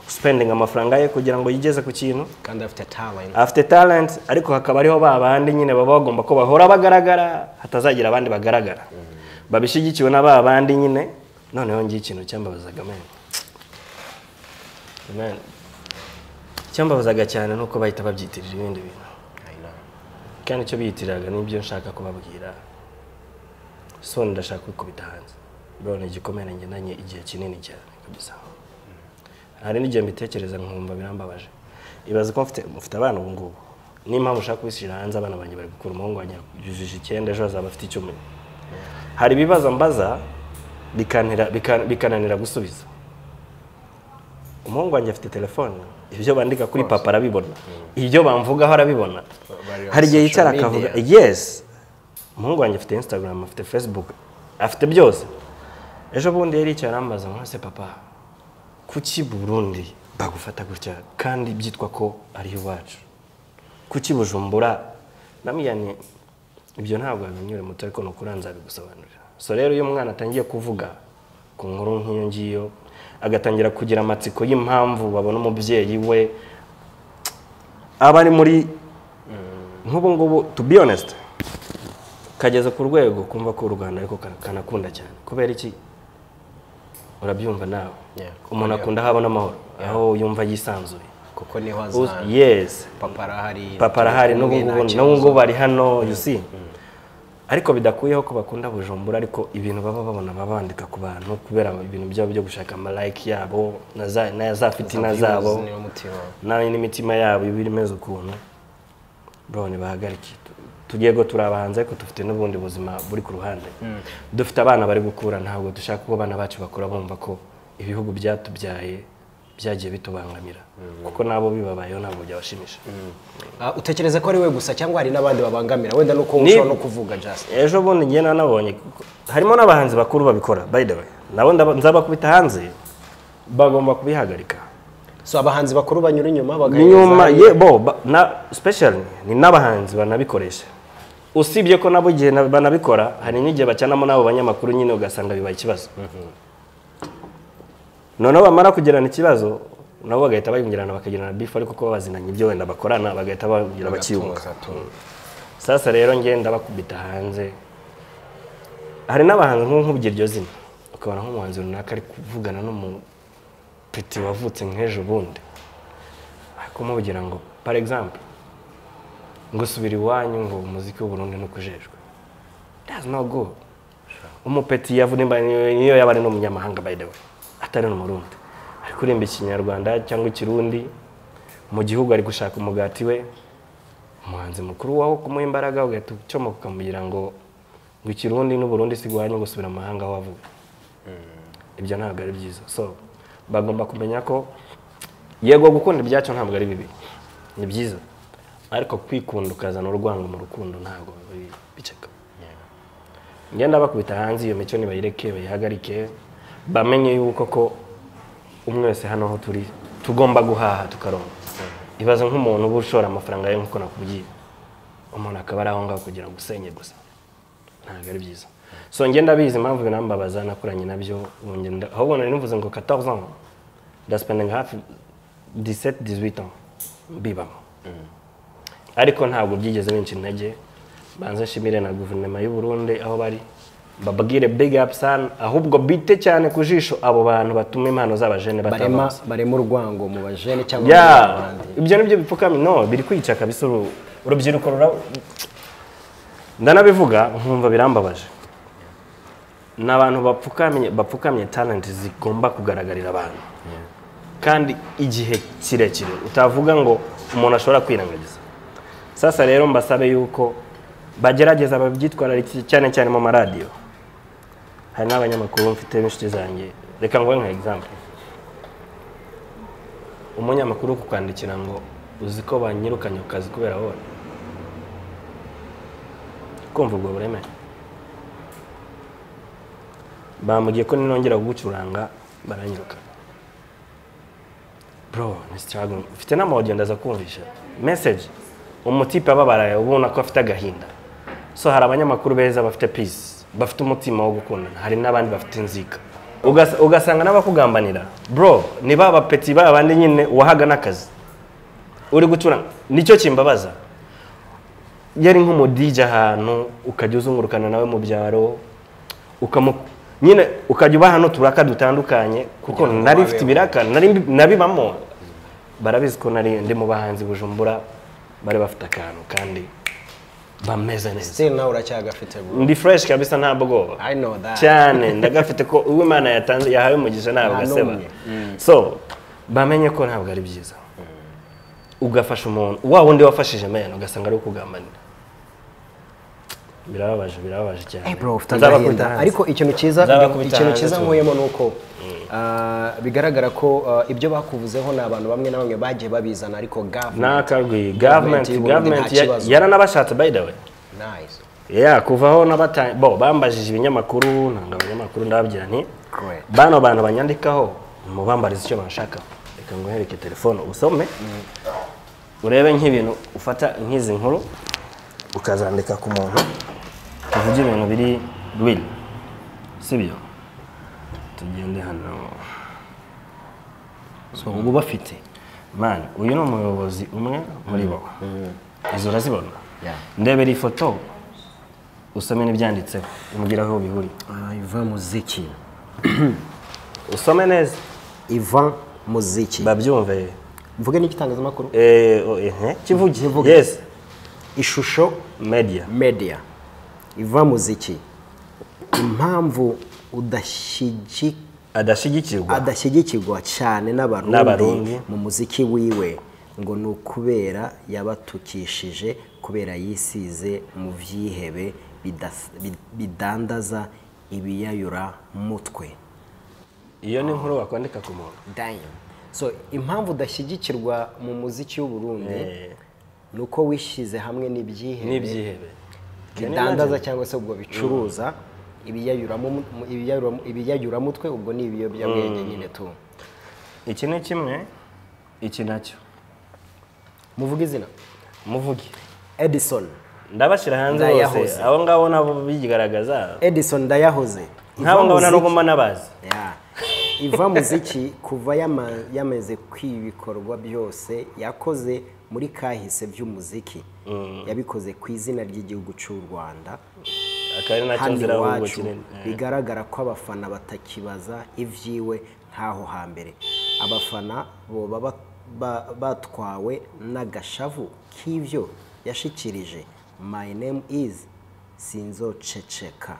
spending amafaranga ye kugira ngo yigeze ku kintu kandi afite talent afite talent ariko hakaba ariho ba bandi nyine baba bagomba ko bahora bagaragara hatazagira abandi bagaragara babishyigikiwe na ba bandi nyine noneho ngiye ikintu cyambabazaga men men cyambabazaga cyane ni uko bahita babyitirira ibindi bintu I know. kandi icyo biyitiriraga nibyo nshaka kubabwira so ndashaka kwikubita hanze bro ni igikomere ngendanye igihe kinini cyane kabisa hari n'igihe mbitekereza nkumva birambabaje ibaze ko mfite mfite abana ubu ngubu niyo mpamvu ushaka kubishyira hanze abana banjye bari gukura umuhungu wanjye yujuje icyenda ejo hazaba afite icumi hari ibibazo mbaza bikanira- bika- bikananira gusubiza umuhungu wanjye afite telefone ibyo bandika kuri papa arabibona ibyo bamvugaho arabibona Bari on hari igihe social yicara akavuga media. yes umuhungu wanjye afite instagram afite facebook afite byose ejo bundi yari yicaye arambaza ngo ese papa kuki burundi bagufata gutya kandi byitwa ko ari iwacu kuki bujumbura namwiyane ibyo ntabwo wabinyure muto ariko ni ukuri nzabibusobanurira so rero iyo umwana atangiye kuvuga ku nkuru nk'iyo ngiyo agatangira kugira amatsiko y'impamvu babona umubyeyi we aba ari muri nk'ubu ngubu to be honest kageze ku rwego kumva ko u rwanda ariko kana- kanakunda cyane kubera iki urabyumva nawe Yeah. umuntu akunda aho abona amahoro aho yumva yisanzuye kuko niho Uz- haza yes papa arahari papa arahari turi n'ubu kumwe, ngubu nta n'ubu kibazo. ngubu bari hano you see ariko bidakuyeho ko bakunda bujumbura ariko ibintu baba babona baba bandika ku bantu kubera ibintu byabo byo gushaka amalayike yabo na za- na za fitina Views zabo niwo mutima. nawe n'imitima yabo iba imeze ukuntu bro nibahagarike Tu- tugiye go turi abahanzi ariko dufite n'ubundi buzima buri ku ruhande dufite abana bari gukura ntabwo dushaka ko abana bacu bakura bumva ko ibihugu byatubyaye byagiye bitubangamira kuko nabo bibabayeho ntabwo byabashimisha Ah, utekereza ko ari we gusa cyangwa hari n'abandi babangamira wenda nuko Ni- ushobora no kuvuga just ejo bundi njye nanabonye harimo n'abahanzi bakuru babikora by the way nabo ndaba- nzabakubita hanze bagomba kubihagarika so abahanzi bakuru banyura inyuma bagaheza nyuma ye bo ba- na special ni n'abahanzi banabikoresha usibye ko nabo igihe na- banabikora hari n'igihe bacanamo n'abo banyamakuru nyine ugasanga bibaye ikibazo noneho bamara kugirana ikibazo nabo bagahita bayongerana bakagirana bifu ariko kuba bazinanye ibyo wenda bakorana bagahita bagira bakiyunga Bagatuza, tuza. sasa rero ngenda bakubita hanze hari n'abahanzi nk'ubu nkubwira iryo zina ukabona nk'umuhanzi runaka ari kuvugana n'umupeti wavutse nk'ejo bundi ari kumubwira ngo par exemple ngo subira iwanyu ngo umuziki w'uburundi ntukujejwe that's not good umupeti yavunimba niyo yaba ari n'umunyamahanga by the way atari n'umurundi ari kuririmba ikinyarwanda cyangwa ikirundi mu gihugu ari gushaka umugati we umuhanzi mukuru waho kumuha imbaraga ugahita ucyomoka ukamubwira ngo ngo ikirundi n'uburundi si guhanya gusubira mu mahanga aho wavuye ibyo ntabwo ari byiza so bagomba kumenya ko yego gukunda ibyacyo ntabwo ari bibi ni byiza ariko kwikunda ukazana urwango mu rukundo ntabwo bi- biceka ngenda bakubita hanze iyo mico nibayireke bayihagarike bamenye yuko ko umwe wese hano aho turi tugomba guhaha tukaronka ibaze nk'umuntu uba ushora amafaranga ye nk'uko nakubwiye umuntu akaba ari aho ngaho kugira ngo usenye gusa ntabwo ari byiza so ngenda bizi impamvu binambabaza nakoranye nabyo ubu ngenda ahubwo nari nivuze ngo 14 ans ndaspendinga hafi 17 18 ans mbibamo ariko ntabwo byigeze benshi intege banze nshimire na guverinoma y'u Burundi aho bari bababwire big up sana ahubwo bite cyane ku jisho abo bantu batuma impano z'abajene barema batabonetse barema urwango mu bajene cyangwa ya mu bandi ibyo nibyo bipfukami no biri kwica kabisa uru- urubyiruko rura ndanabivuga nkumva birambabaje ni abantu bapfukamye bapfukamye talent zigomba kugaragarira abantu kandi igihe kirekire utavuga ngo umuntu ashobora kwirengagiza sasa rero mbasabe yuko bagerageza babyitwararike cyane cyane mu maradiyo hari n'abanyamakuru mfite n'inshuti zanjye reka nguhe nka example umunyamakuru kukwandikira ngo uzi ko banyirukanye ku kazi kubera wowe kumva ubwo bureme bambwiye ko ninongera kugucuranga baranyiruka bro ni struggle mfite n'amawodiyo ndaza kumvisha message umutipe ababaraye ubona ko afite agahinda so hari abanyamakuru beza bafite peace bafite umutima wo gukundana hari n'abandi bafite inzika Ugas- ugasanga n'abakugambanira bro ni ba bapeti ba bandi nyine wahaga n'akazi uri gucuranga nicyo kimbabaza yari nk'umudije ahantu ukajya uzungurukana nawe mu byaro ukamu nyine ukajya uba hano turaka dutandukanye kuko Kugira ngo nari mfite babeho. ibiraka nari mbi- nabibamo barabizi ko nari ndi mu bahanzi bujumbura bari bafite akantu kandi bameze neza still nawe uracyagafite bro ndi fresh kabisa nta bwoba i know that cyane ndagafite ko uwo imana yatanze yahawe umugisha ntabwo Nta aseba n'umwe. so bamenye ko ntabwo ari byiza ugafasha umuntu wa wundi wafashije meyana ugasanga ari ukugambanira birababaje birababaje cyane Eh bro ufite Nzabakubita agahinda hanze. ariko ikintu cyiza Nzabakubita ikintu hanze cyiza cyane. nkuyemo ni uko ah, bigaragara ko ah, ibyo bakuvuzeho ni abantu bamwe na bamwe bagiye babizana ariko gavumenti ntakarwi government Government y'u Burundi nta government ya- kibazo. yaranabashatse by the way nice ya kuvaho n'abatanga bo bambajije ibinyamakuru ntabwo abanyamakuru ndababwira nti Correct. bano bantu banyandikaho mubambarize icyo bashaka reka nguhereke telefone usome urebe nk'ibintu ufata nk'izi nkuru ukazandika ku muntu tuvuge ibintu biri real sibyo tugende hano so ubu bafite mani uyu ni umuyobozi umwe muri bo izo urazibona Yeah. ndebera ifoto usome n'ibyanditseho umbwire aho bihuriye Ah, Ivan Muziki. usome neza Ivan Muziki. babyumve Mvuge n'igitangazamakuru. Eh, oh, eh, eh. kivuge Kivuge. yes Ishusho media Media. Ivan Muziki. Impamvu udashyigikira adashyigikirwa adashyigikirwa cyane N'Abarundi. n'abarundi mu muziki wiwe ngo ni ukubera yabatukishije kubera yisize mu byihebe bidas- bid- bidandaza ibiyayura mutwe iyo ni inkuru wakwandika ku muntu Damn. so impamvu udashyigikirwa mu muziki w'uburundi Eh, ni uko wishyize hamwe n'ibyihebe n'ibyihebe bidandaza cyangwa se ubwo bicuruza ibiyayuramo- ibiyayuramo- ibiyayuramutwe ubwo ni ibiyobyabwenge nyine tu iki ni kimwe iki nacyo muvuga izina muvuge edison ndabashyira hanze bose Ndayahoze. abo ngabo nabo bigaragaza edison ndayahoze nk'abo ngabo na Iva n'ubwo muziki- mba nabazi Yeah. iva muziki kuva yama- yamaze kwiba ibikorwa byose yakoze muri kahise by'umuziki yabikoze ku izina ry'igihugu cy'u rwanda akaba ari nacyo hano nzira ahubwo iwacu kinini Eh, bigaragara ko abafana batakibaza ibyiwe nk'aho hambere abafana boba ba- ba- batwawe n'agashavu k'ibyo yashikirije my name is sinzoceceka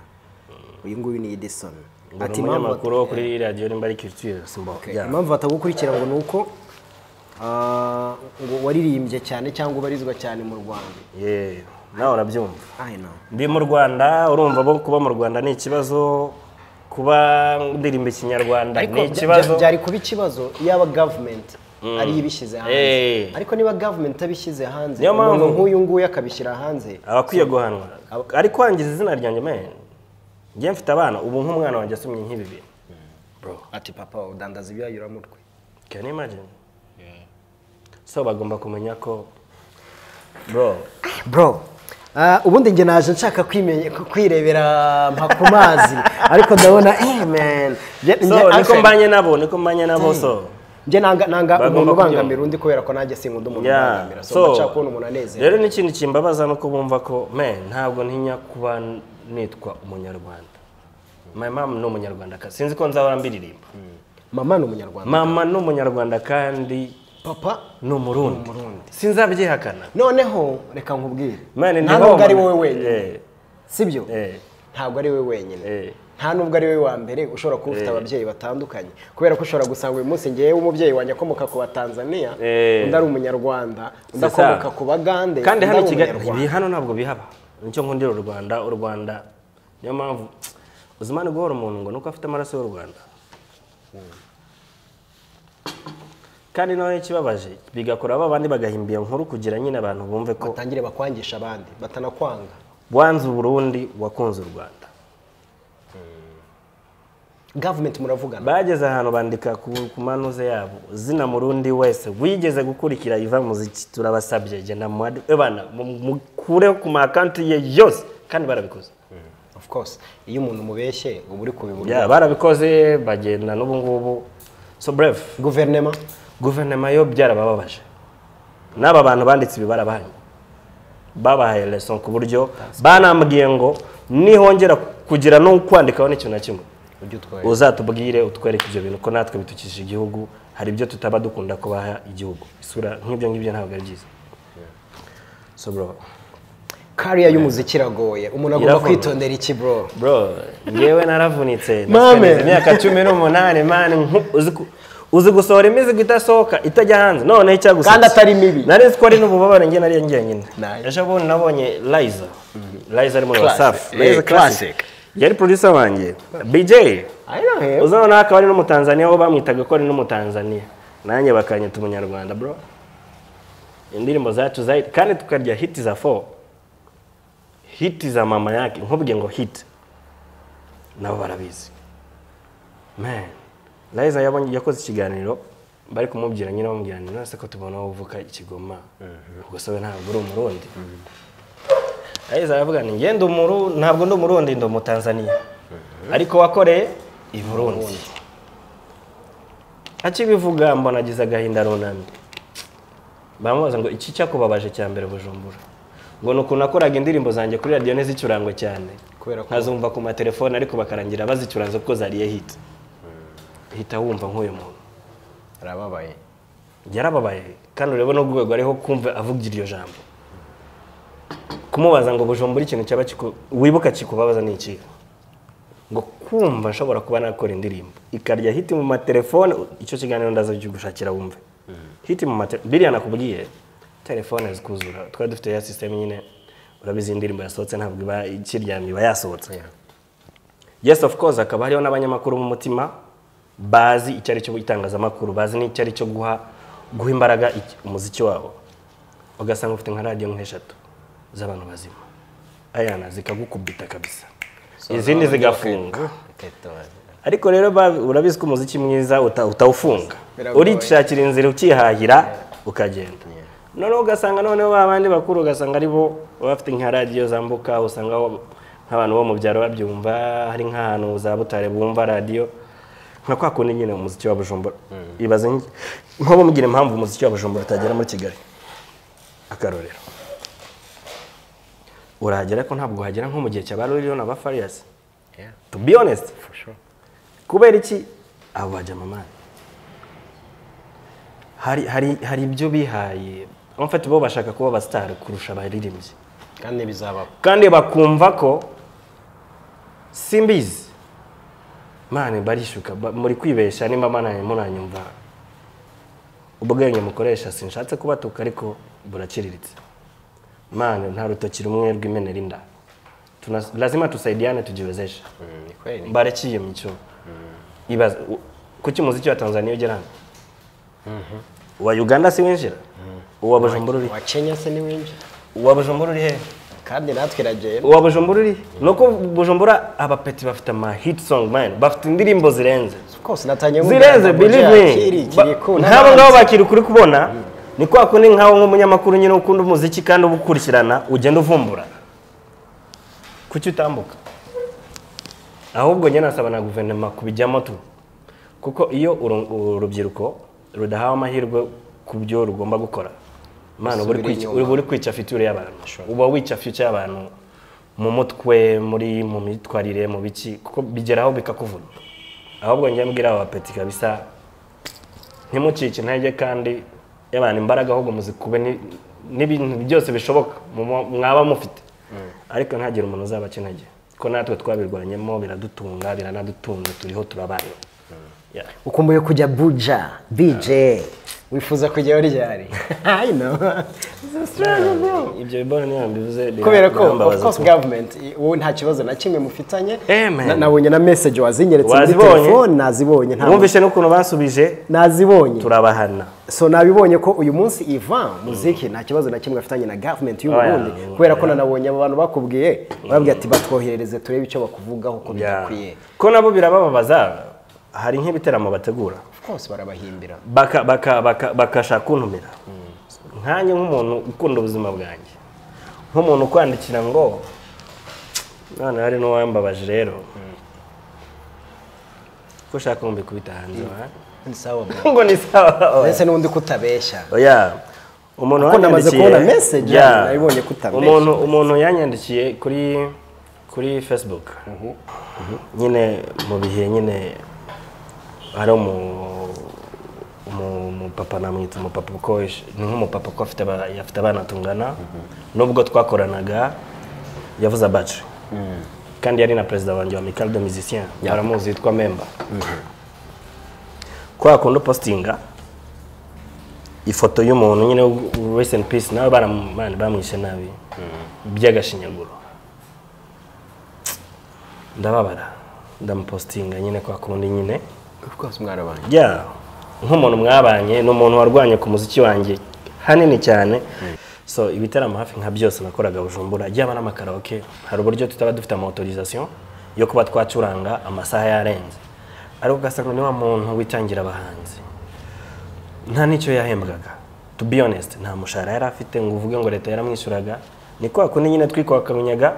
uyu nguyu ni edison ngo ni umunyamakuru wo kuri radiyo nimba ari culture simba Okay. Yeah. impamvu batagukurikira ngo ni uko ah, ngo waririmbye cyane cyangwa ubarizwa cyane mu rwanda Yeah. nawe urabyumva I know. ndi mu rwanda urumva bo kuba mu rwanda ni ikibazo kuba ndirimba ikinyarwanda ariko ni bya- ikibazo bya- byari kuba ikibazo iyaba gavumenti ariyo ibishyize hanze Eh. ariko niba gavumenti abishyize hanze Niyo mpamvu- umuntu nk'uyu nguyu akabishyira hanze abakwiye guhanwa ari kwangiza izina ryanjye men njye mfite abana ubu nk'umwana wanjye asomye nk'ibi bintu ati papa udandaza ibiyayuramutwe can you imagine so bagomba kumenya ko bro bro ah, ubundi njye naje nshaka kwimenya- ku- kwirebera mpa ku mazi ariko ndabona eh man Njye- so njye- niko actually, mbanye nabo niko mbanye nabo so njye nanga nanga Bagomba umuntu kubyumva. ubangamira undi kubera ko nanjye sinkunda umuntu Yeah. ubangamira so so ndashaka kubona umuntu anezerewe rero n'ikindi kimbabaza ni uko bumva ko men ntabwo ntinya kuba nitwa umunyarwanda my mom ni umunyarwandakazi sinzi ko nzahora mbiririmba mama ni umunyarwanda mama ni umunyarwanda kandi papa ni umurundi sinzabyihakana noneho reka nkubwire Mani, nta ni nubwo mama. ari wowe wenyine Eh. sibyo Eh. ntabwo ari wowe wenyine Eh. nta nubwo ari wowe wa mbere ushobora kuba ufite Eh. ababyeyi batandukanye kubera ko ushobora gusanga uyu munsi ngewe umubyeyi wanjye akomoka ku batanzaniya Eh. undi ari umunyarwanda undi C'est ça. akomoka ku bagande kandi undi hano ari i Kigali umunyarwanda. ibi hano ntabwo bihaba nicyo nkundira u rwanda u rwanda niyo mpamvu uzimane guhora umuntu ngo nuko afite amaraso y'u rwanda kandi nawe ikibabaje bigakora ba bandi bagahimba iyo nkuru kugira nyine abantu bumve ko batangire bakwangisha abandi batanakwanga wanze uburundi wakunze u rwanda gavumenti muravugana bageze ahantu bandika ku ku manuze yabo zina murundi wese wigeze gukurikira iva muziki turabasabye genda mu wadi- ebana mu- mukureho ku ma country ye yose kandi barabikoze of course iyo umuntu umubeshye uba uri kubibura Yeah, barabikoze bagenda n'ubu ngubu so bref guverinema guverinoma yo byarabababaje n'aba bantu banditse ibi barabahaye babahaye leson ku buryo banambwiye ngo nihongera kugira no kwandikaho n'ikintu na kimwe ujye utwaye uzatubwire utwereke ibyo bintu ko natwe bitukishije igihugu hari ibyo tutaba dukunda kubaha igihugu isura nk'ibyo ngibyo ntabwo ari byiza so bro kariya y'umuziki iragoye umuntu agomba Iravuna. kwitondera iki bro bro ngewe naravunitse Mame. nasigaje imyaka cumi n'umunani mani nku- uzi ku- uzi gusohora imizigo idasohoka itajya hanze noneho icyagusa Kandi atari mibi. nari ko ari n'ububabare njye nari ngiye nyine Nice. ejo bundi nabonye liza liza ari muri Classic. wasafi Eh, classic. yari producer wanjye bj I know him. uzi noneho akaba ari n'umutanzaniya wo bamwitaga ko ari n'umutanzaniya nanjye bakanyita umunyarwanda bro indirimbo zacu zayi kandi tukarya hiti za fo hiti za mama yake nkubwiye ngo hiti nabo barabizi man rayiza yabonye yakoze ikiganiro bari kumubwira nyine bamubwira ni nonese ko tubona aho uvuka ikigoma ubwo we ntabwo uri umurundi rayiza aravuga ni ngende umuru ntabwo ndi umurundi ndi umutanzaniya ariko wakoreye i burundi akibivuga mbona agize agahinda runamye bamubaza ngo iki cyakubabaje cya mbere bujumbura ngo ni ukuntu nakoraga indirimbo zanjye kuri radiyo ntizicurangwe cyane Kubera ko- nkazumva ku matelefone ariko bakarangira bazicuranze kuko zariye hiti hita wumva nk'uyu muntu arababaye yarababaye kandi urebe n'urwego ariho kumva avuga iryo jambo kumubaza ngo bujumbura ikintu cyaba kiku- wibuka kikubabaza ni ikihe ngo kumva nshobora kuba nakora indirimbo ikarya hiti mu matelefone icyo kiganiro ndaza gushakira wumve hiti mu matelefone biriya nakubwiye telefone zikuzura twari dufite ya sisiteme nyine urabizi indirimbo yasohotse ntabwo iba ikiryamye iba yasohotse yes of course hakaba hariho n'abanyamakuru b'umutima bazi icyo ari cyo itangazamakuru bazi n'icyo ari cyo guha guha imbaraga iki- umuziki wabo ugasanga ufite nka radiyo nk'eshatu z'abantu bazima ayana zikagukubita kabisa izindi zigafunga ariko rero ba- urabizi ko umuziki mwiza uta- utawufunga Biragoye. urishakira inzira ukihahira ukagenda noneho ugasanga noneho ba bandi bakuru ugasanga ari bo baba bafite nka radiyo zambuka usanga bo- nk'abantu bo mu byaro babyumva hari nk'ahantu za butare bumva radiyo nka kwa kundi nyine umuziki wa bujumbura ibaze nk- nko bambwira impamvu umuziki wa bujumbura utagera muri kigali akarorero urahagera ko ntabwo uhagera nko mu gihe cya ba ruriyo na ba fariyasi to be honest kubera iki abo bajamamani hari hari hari ibyo bihaye amufata bo bashaka kuba abasitari kurusha abaririmbyi kandi bizabaho kandi bakumva ko simbizi mani barishuka ba- muri kwibeshya nimba manaye munanyumva ubwenge mukoresha sinshatse kubatuka ariko buraciriritse mani nta rutoki rumwe rw'imenera inda Tuna- lazima tusaidiane tujiwezeshe ni kweli baraciye mu cyo ibaza u- kuki umuziki wa tanzaniya ugera hano uwa uganda si winjira uwa bujumbura uri wa kenya se ni winjira uwa bujumbura uri hehe kandi natwe iragenda uwa bujumbura uri ni uko bujumbura abapeti bafite ama hit song man bafite indirimbo zirenze kose natangiye zirenze believe me Ba- nk'abo ngabo bakiri kuri kubona ni kwa kundi nk'aho nk'umunyamakuru nyine ukunda umuziki kandi ubukurikirana ugenda uvumbura kuki utambuka ahubwo njye nasaba na guverinoma kubijyamo tu kuko iyo uru- urubyiruko rudahawe amahirwe ku byo rugomba gukora mana uba uri kwica- Rusubira inyuma. uba uri kwica fiture y'abantu uba wica future y'abantu mu mutwe muri mu myitwarire mu biki kuko bigeraho bikakuvuna ahubwo njye mbwira aba bapeti kabisa ntimucike intege kandi y'abantu imbaraga ahubwo muzikube ni- n'ibintu byose bishoboka mu- mu- mwaba mufite ariko ntagire umuntu uzaba akeneye ko natwe twabirwanyemo biradutunga biranadutunga turiho turabayeho Yeah. ukumbuye kujya buja bj wifuza kujyaho ryari i know ibyo bibona niyo mbivuze bira- kubera ko of birambabaza course cyane. government i- wowe nta kibazo na kimwe mufitanye Amen. Na- nabonye na message wazinyeretse muri Wazibonye? telefone nazibonye nta- wumvise n'ukuntu basubije nazibonye turabahana so nabibonye ko uyu munsi ivan muziki nta kibazo na kimwe afitanye na government y'u Oya, Burundi oya. kubera ko nanabonye abo bantu bakubwiye bababwira ati batwoherereze turebe icyo bakuvugaho ko Yeah. bidakwiye ko nabo birababaza hari nk'ibiteramo bategura of course barabahimbira baka baka baka bakashaka kuntumira nkanjye nk'umuntu ukunda ubuzima bwanjye nk'umuntu ukwandikira ngo none hari n'uwambabaje rero ko ushaka ngo mbikubita hanze aha? ni sawa bro ngo ni sawa ndetse n'undi kutabeshya oya umuntu Kuko namaze wanyandikiye- kubona message, Yeah. nabibonye ko utameshe. umuntu umuntu yanyandikiye kuri kuri facebook Mhm. nyine mu bihe nyine hari umu umu- umupapa namwita umupapa kuko ish- ni nk'umupapa kuko afite aba- afite abana tungana nubwo twakoranaga yavuze abacu kandi yari na perezida wanjye wa Amical de Musiciens baramuzi yitwa memba ko wakunda upositinga ifoto y'umuntu nyine rest in peace nawe baram- bana- bamwishe nabi by'agashinyaguro ndababara ndamupositinga nyine kwa kundi nyine of course mwarabanye ya nk'umuntu mwabanye ni umuntu warwanye ku muziki wanjye hanini cyane so ibitaramo hafi nka byose nakoraga bujumbura byaba n'amakaraoke hari uburyo tutaba dufite amautorisation yo kuba twacuranga amasaha yarenze ariko ugasanga ni wa muntu witangira abahanzi nta n'icyo yahembwaga to be honest nta mushahara yari afite ngo uvuge ngo leta yaramwishyuraga ni kwa kundi nyine twikwakanyaga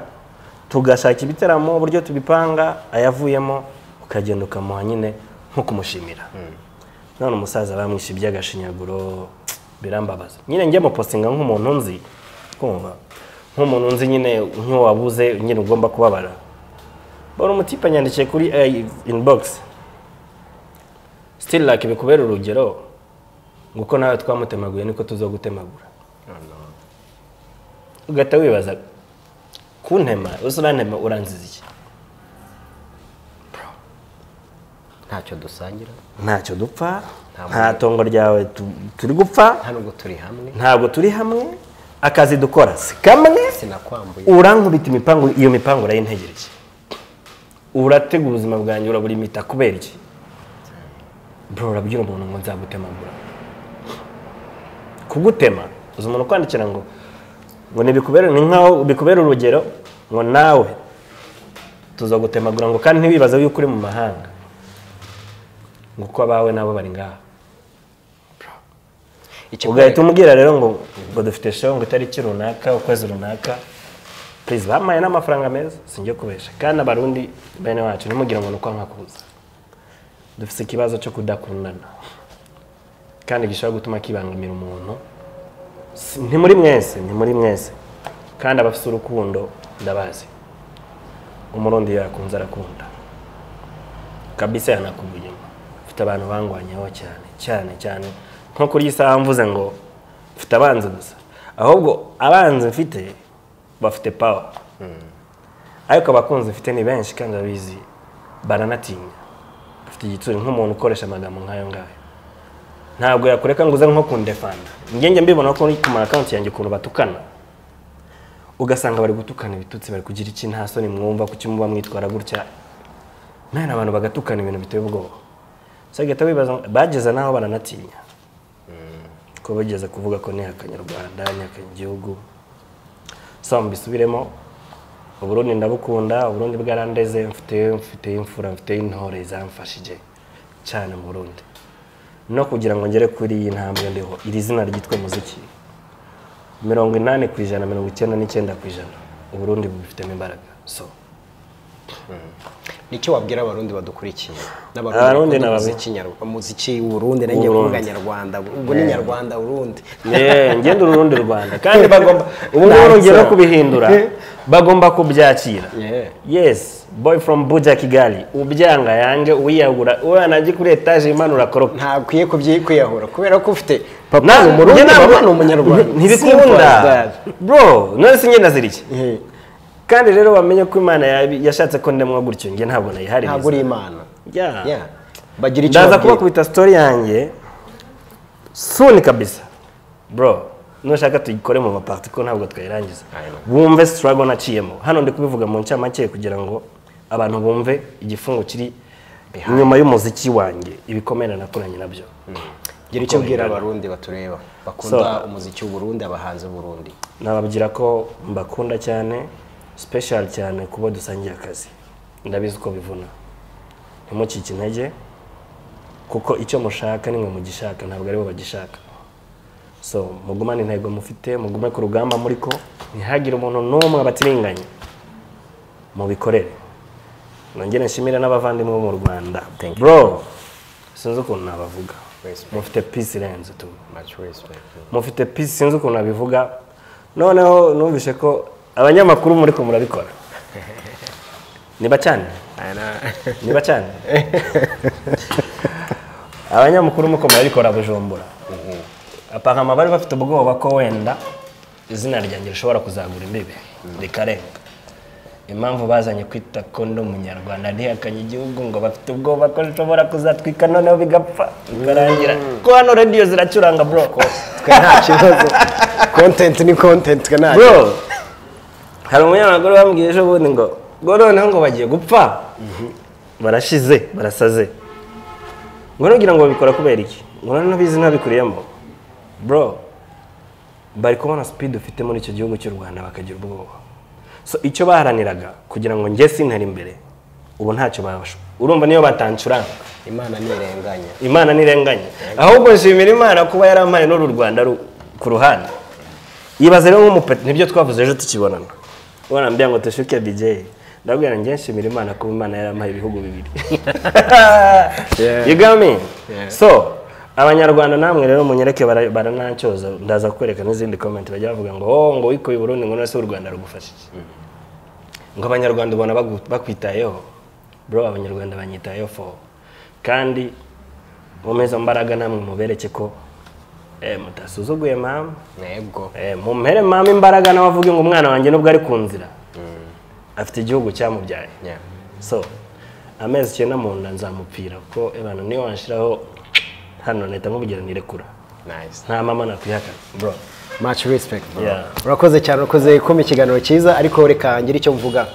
tugashaka ibitaramo uburyo tubipanga ayavuyemo ukagenda ukamuha nyine nko kumushimira none umusaza bamwishe iby'agashinyaguro birambabaza nyine njye mupostinga nk'umuntu nzi kumva nk'umuntu nzi nyine nk'uwabuze nyine ugomba kubabara bora umutipe anyandikiye kuri inbox still like bikubera urugero ngo uko nawe twamutemaguye niko tuzogutemagura ugahita wibaza kuntema uzi urantema uranziza iki ntacyo dusangira ntacyo dupfa Nta nta tongo ryawe tu- turi gupfa nta nubwo turi hamwe ntabwo turi hamwe akazi dukora si kamwe sinakwambuye urankubita imipangu iyo mipangu urayintegereye urategura ubuzima bwanjye uraburimita kubera iki bro urabwira umuntu ngo nzagutemagura kugutema uzi umuntu ukwandikira ngo ngo ntibikubere ni nkaho bikubera urugero ngo nawe tuzagutemagura ngo kandi ntiwibaze yuko uri mu mahanga ngo uko abawe nabo bari ngaha ugahita umubwira rero ngo ngo dufite show ngo itariki runaka ukwezi runaka please bampaye n'amafaranga meza sinjye kubesha kandi abarundi bene wacu ntimugire ngo ni uko nkakuza dufite ikibazo cyo kudakundana kandi gishobora gutuma kibangamira umuntu Si- nti muri mwese ni muri mwese kandi abafite urukundo ndabazi umurundi yakunze arakunda kabisa yanakuba inyuma mfite abantu bangwanyeho cyane cyane cyane nko kuri iyi saha mvuze ngo mfite abanzi gusa ahubwo abanzi mfite bafite pawa ariko abakunzi mfite ni benshi kandi babizi baranatinya bafite igitsure nk'umuntu ukoresha amagambo nk'ayo ngayo ntabwo yakureka ngo uze nko kundefanda ngenge mbibona ko ku ma akawunti yanjye ukuntu batukana ugasanga bari gutukana ibitutsi bari kugira iki nta soni mwumva kuki muba mwitwara gutya none abantu bagatukana ibintu biteye ubwoba so ugahita wibaza ngo- bageze n'aho baranatinya ko bageze kuvuga ko nihakanye u rwanda nihakanye igihugu so mbisubiremo uburundi ndabukunda uburundi bwarandeze mfite mfite imfura mfite intore zamfashije cyane mu burundi no kugira ngo ngere kuri iyi ntambwe ndiho iri zina ryitwa muziki mirongo inani ku ijana mirongo icyenda n'icyenda ku ijana uburundi bubifitemo imbaraga so nicyo wabwira abarundi badukurikiye Abarundi bakunda ni ababi. umuziki nyarwanda umuziki w'urundi nanjye W'Uburundi. kuvuga nyarwanda ubu ni nyarwanda urundi Yeah, ngende urundi rwanda kandi bagomba ubu ngubu urugero kubihindura bagomba kubyakira Yeah. yes boy from buja kigali ubyanga yange uyiyagura uranajya kuri etaje imanura koropa ntakwiye kubyi- kwiyahura kubera ko ufite papa Na- ni umurundi njye ntabwo- mama ni umunyarwanda Simple ntibikunda as that. bro none si ngenda ziriki Eh, kandi rero bamenye ko imana yabi- yashatse ko ndemwa gutyo nge ntabwo nayihaririza ntabwo uri imana Yeah. Yeah. bagira icyo ndaza babwira. kubakubita story yanjye suni kabisa bro nushaka tuyikore mu maparti ko ntabwo twayirangiza I know. bumve struggle naciyemo hano ndi kubivuga mu ncamake kugira ngo abantu bumve igifungo kiri inyuma y'umuziki wanjye ibikomere nakoranye nabyo gira icyo ubwira abarundi batureba bakunda So- umuziki w'uburundi abahanzi b'uburundi nababwira ko mbakunda cyane special cyane kuba dusangiye akazi ndabizi uko bivuna ntimucike intege kuko icyo mushaka ni mwe mugishaka ntabwo aribo bagishaka so mugumane intego mufite mugume ku rugamba muri ko ntihagire umuntu n'umwe abatirenganya mubikorere nongere nshimire n'abavandimwe bo mu rwanda Thank you. bro sinzi ukuntu nabavuga Respect. mufite peace irenze tu much respect mufite peace sinzi ukuntu abivuga noneho numvise ko abanyamakuru muri ko murabikora niba cyane niba cyane abanyamakuru muri ko murabikora bujumbura apakama bari bafite ubwoba ko wenda izina ryanjye rishobora kuzagura imbibi rikarenga impamvu bazanye kwita ko ndi umunyarwanda ntihakanye igihugu ngo bafite ubwoba ko rishobora kuzatwika noneho bigapfa bikarangira ko hano radiyo ziracuranga bro twe nta kibazo content ni content twe nta bro hari umunyamakuru bambwiye ejo bundi ngo ngo noneho ngo bagiye gupfa barashize barasaze ngo nugira ngo babikora kubera iki ngo noneho bizi ntabikuriyemo bro bari kubona sipidi ufite muri icyo gihugu cy'u rwanda bakagira ubwoba so icyo baharaniraga kugira ngo njye sintare imbere ubu ntacyo babasha urumva niyo batancuranga imana ntirenganya imana ntirenganye ahubwo nshimira imana kuba yarampaye n'uru rwanda ru- ku ruhande yibaza rero nk'umupeti nibyo twavuze ejo tukibonana warambwira ngo tushuke dj ndabwira ngo njye nshimira imana kuba imana yarampaye ibihugu bibiri Yeah. you got me Yeah. so abanyarwanda namwe rero munyereke bara- baranancoza ndaza kwereka n'izindi comment bajya bavuga ngo oh ngo wikuye i burundi ngo none se u rwanda rugufashije ngo abanyarwanda ubona bagu- bakwitayeho bro abanyarwanda banyitayeho fo kandi mumezo mbaraga namwe mubereke ko eh, mutasuzuguye mama ntego Eh, mumpere mama imbaraga nawe avuge ngo umwana wanjye nubwo ari ku nzira afite igihugu cyamubyaye Yeah. so amezi icyenda mu nda nzamupfira ko abantu niyo wanshiraho hano leta nk'ubugira nirekura Nice. nta mama nakwihakana bro much respect bro. Yeah. urakoze cyane urakoze kuma ikiganiro cyiza ariko reka ngire icyo mvuga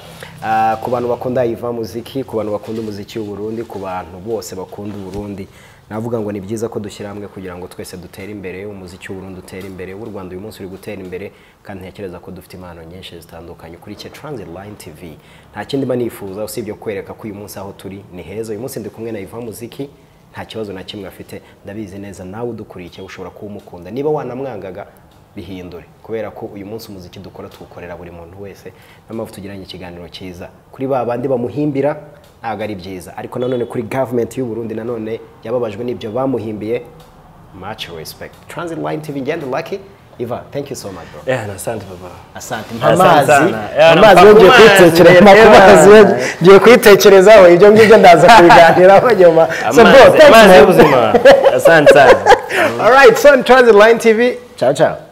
Ah, ku bantu bakunda iva muziki ku bantu bakunda umuziki w'u Burundi ku bantu bose bakunda u Burundi navuga ngo ni byiza ko dushyira hamwe kugira ngo twese dutere imbere umuziki w'u Burundi utere imbere w'u Rwanda uyu munsi uri gutera imbere kandi ntekereza ko dufite impano nyinshi zitandukanye kuri cye Transit Line TV nta kindi mba nifuza usibye kwereka ko uyu munsi aho turi ni heza uyu munsi ndi kumwe na Iva Muziki nta kibazo na kimwe afite ndabizi neza nawe udukurikiye ushobora kuba umukunda niba wanamwangaga bihindure kubera ko uyu munsi umuziki dukora tuwukorera buri muntu wese niyo mpamvu tugiranye ikiganiro cyiza kuri ba bandi bamuhimbira ntabwo ari byiza ariko nanone kuri gavumenti y'u Burundi nanone yababajwe n'ibyo bamuhimbiye much respect transit line tv ngende lucky iva thank you so much bro eh nasante baba asante mpa Asante amazi sana. mpa Yeah, mpa amazi yo ku mazi, ngiye kwitekereza yeah. mpa ku mazi yo ngiye kwitekerezaho ibyo ngibyo ndaza kubiganiraho nyuma so bro amazi thanks amazi man y'ubuzima asante sana All right, so on Transit Line TV. Ciao, ciao.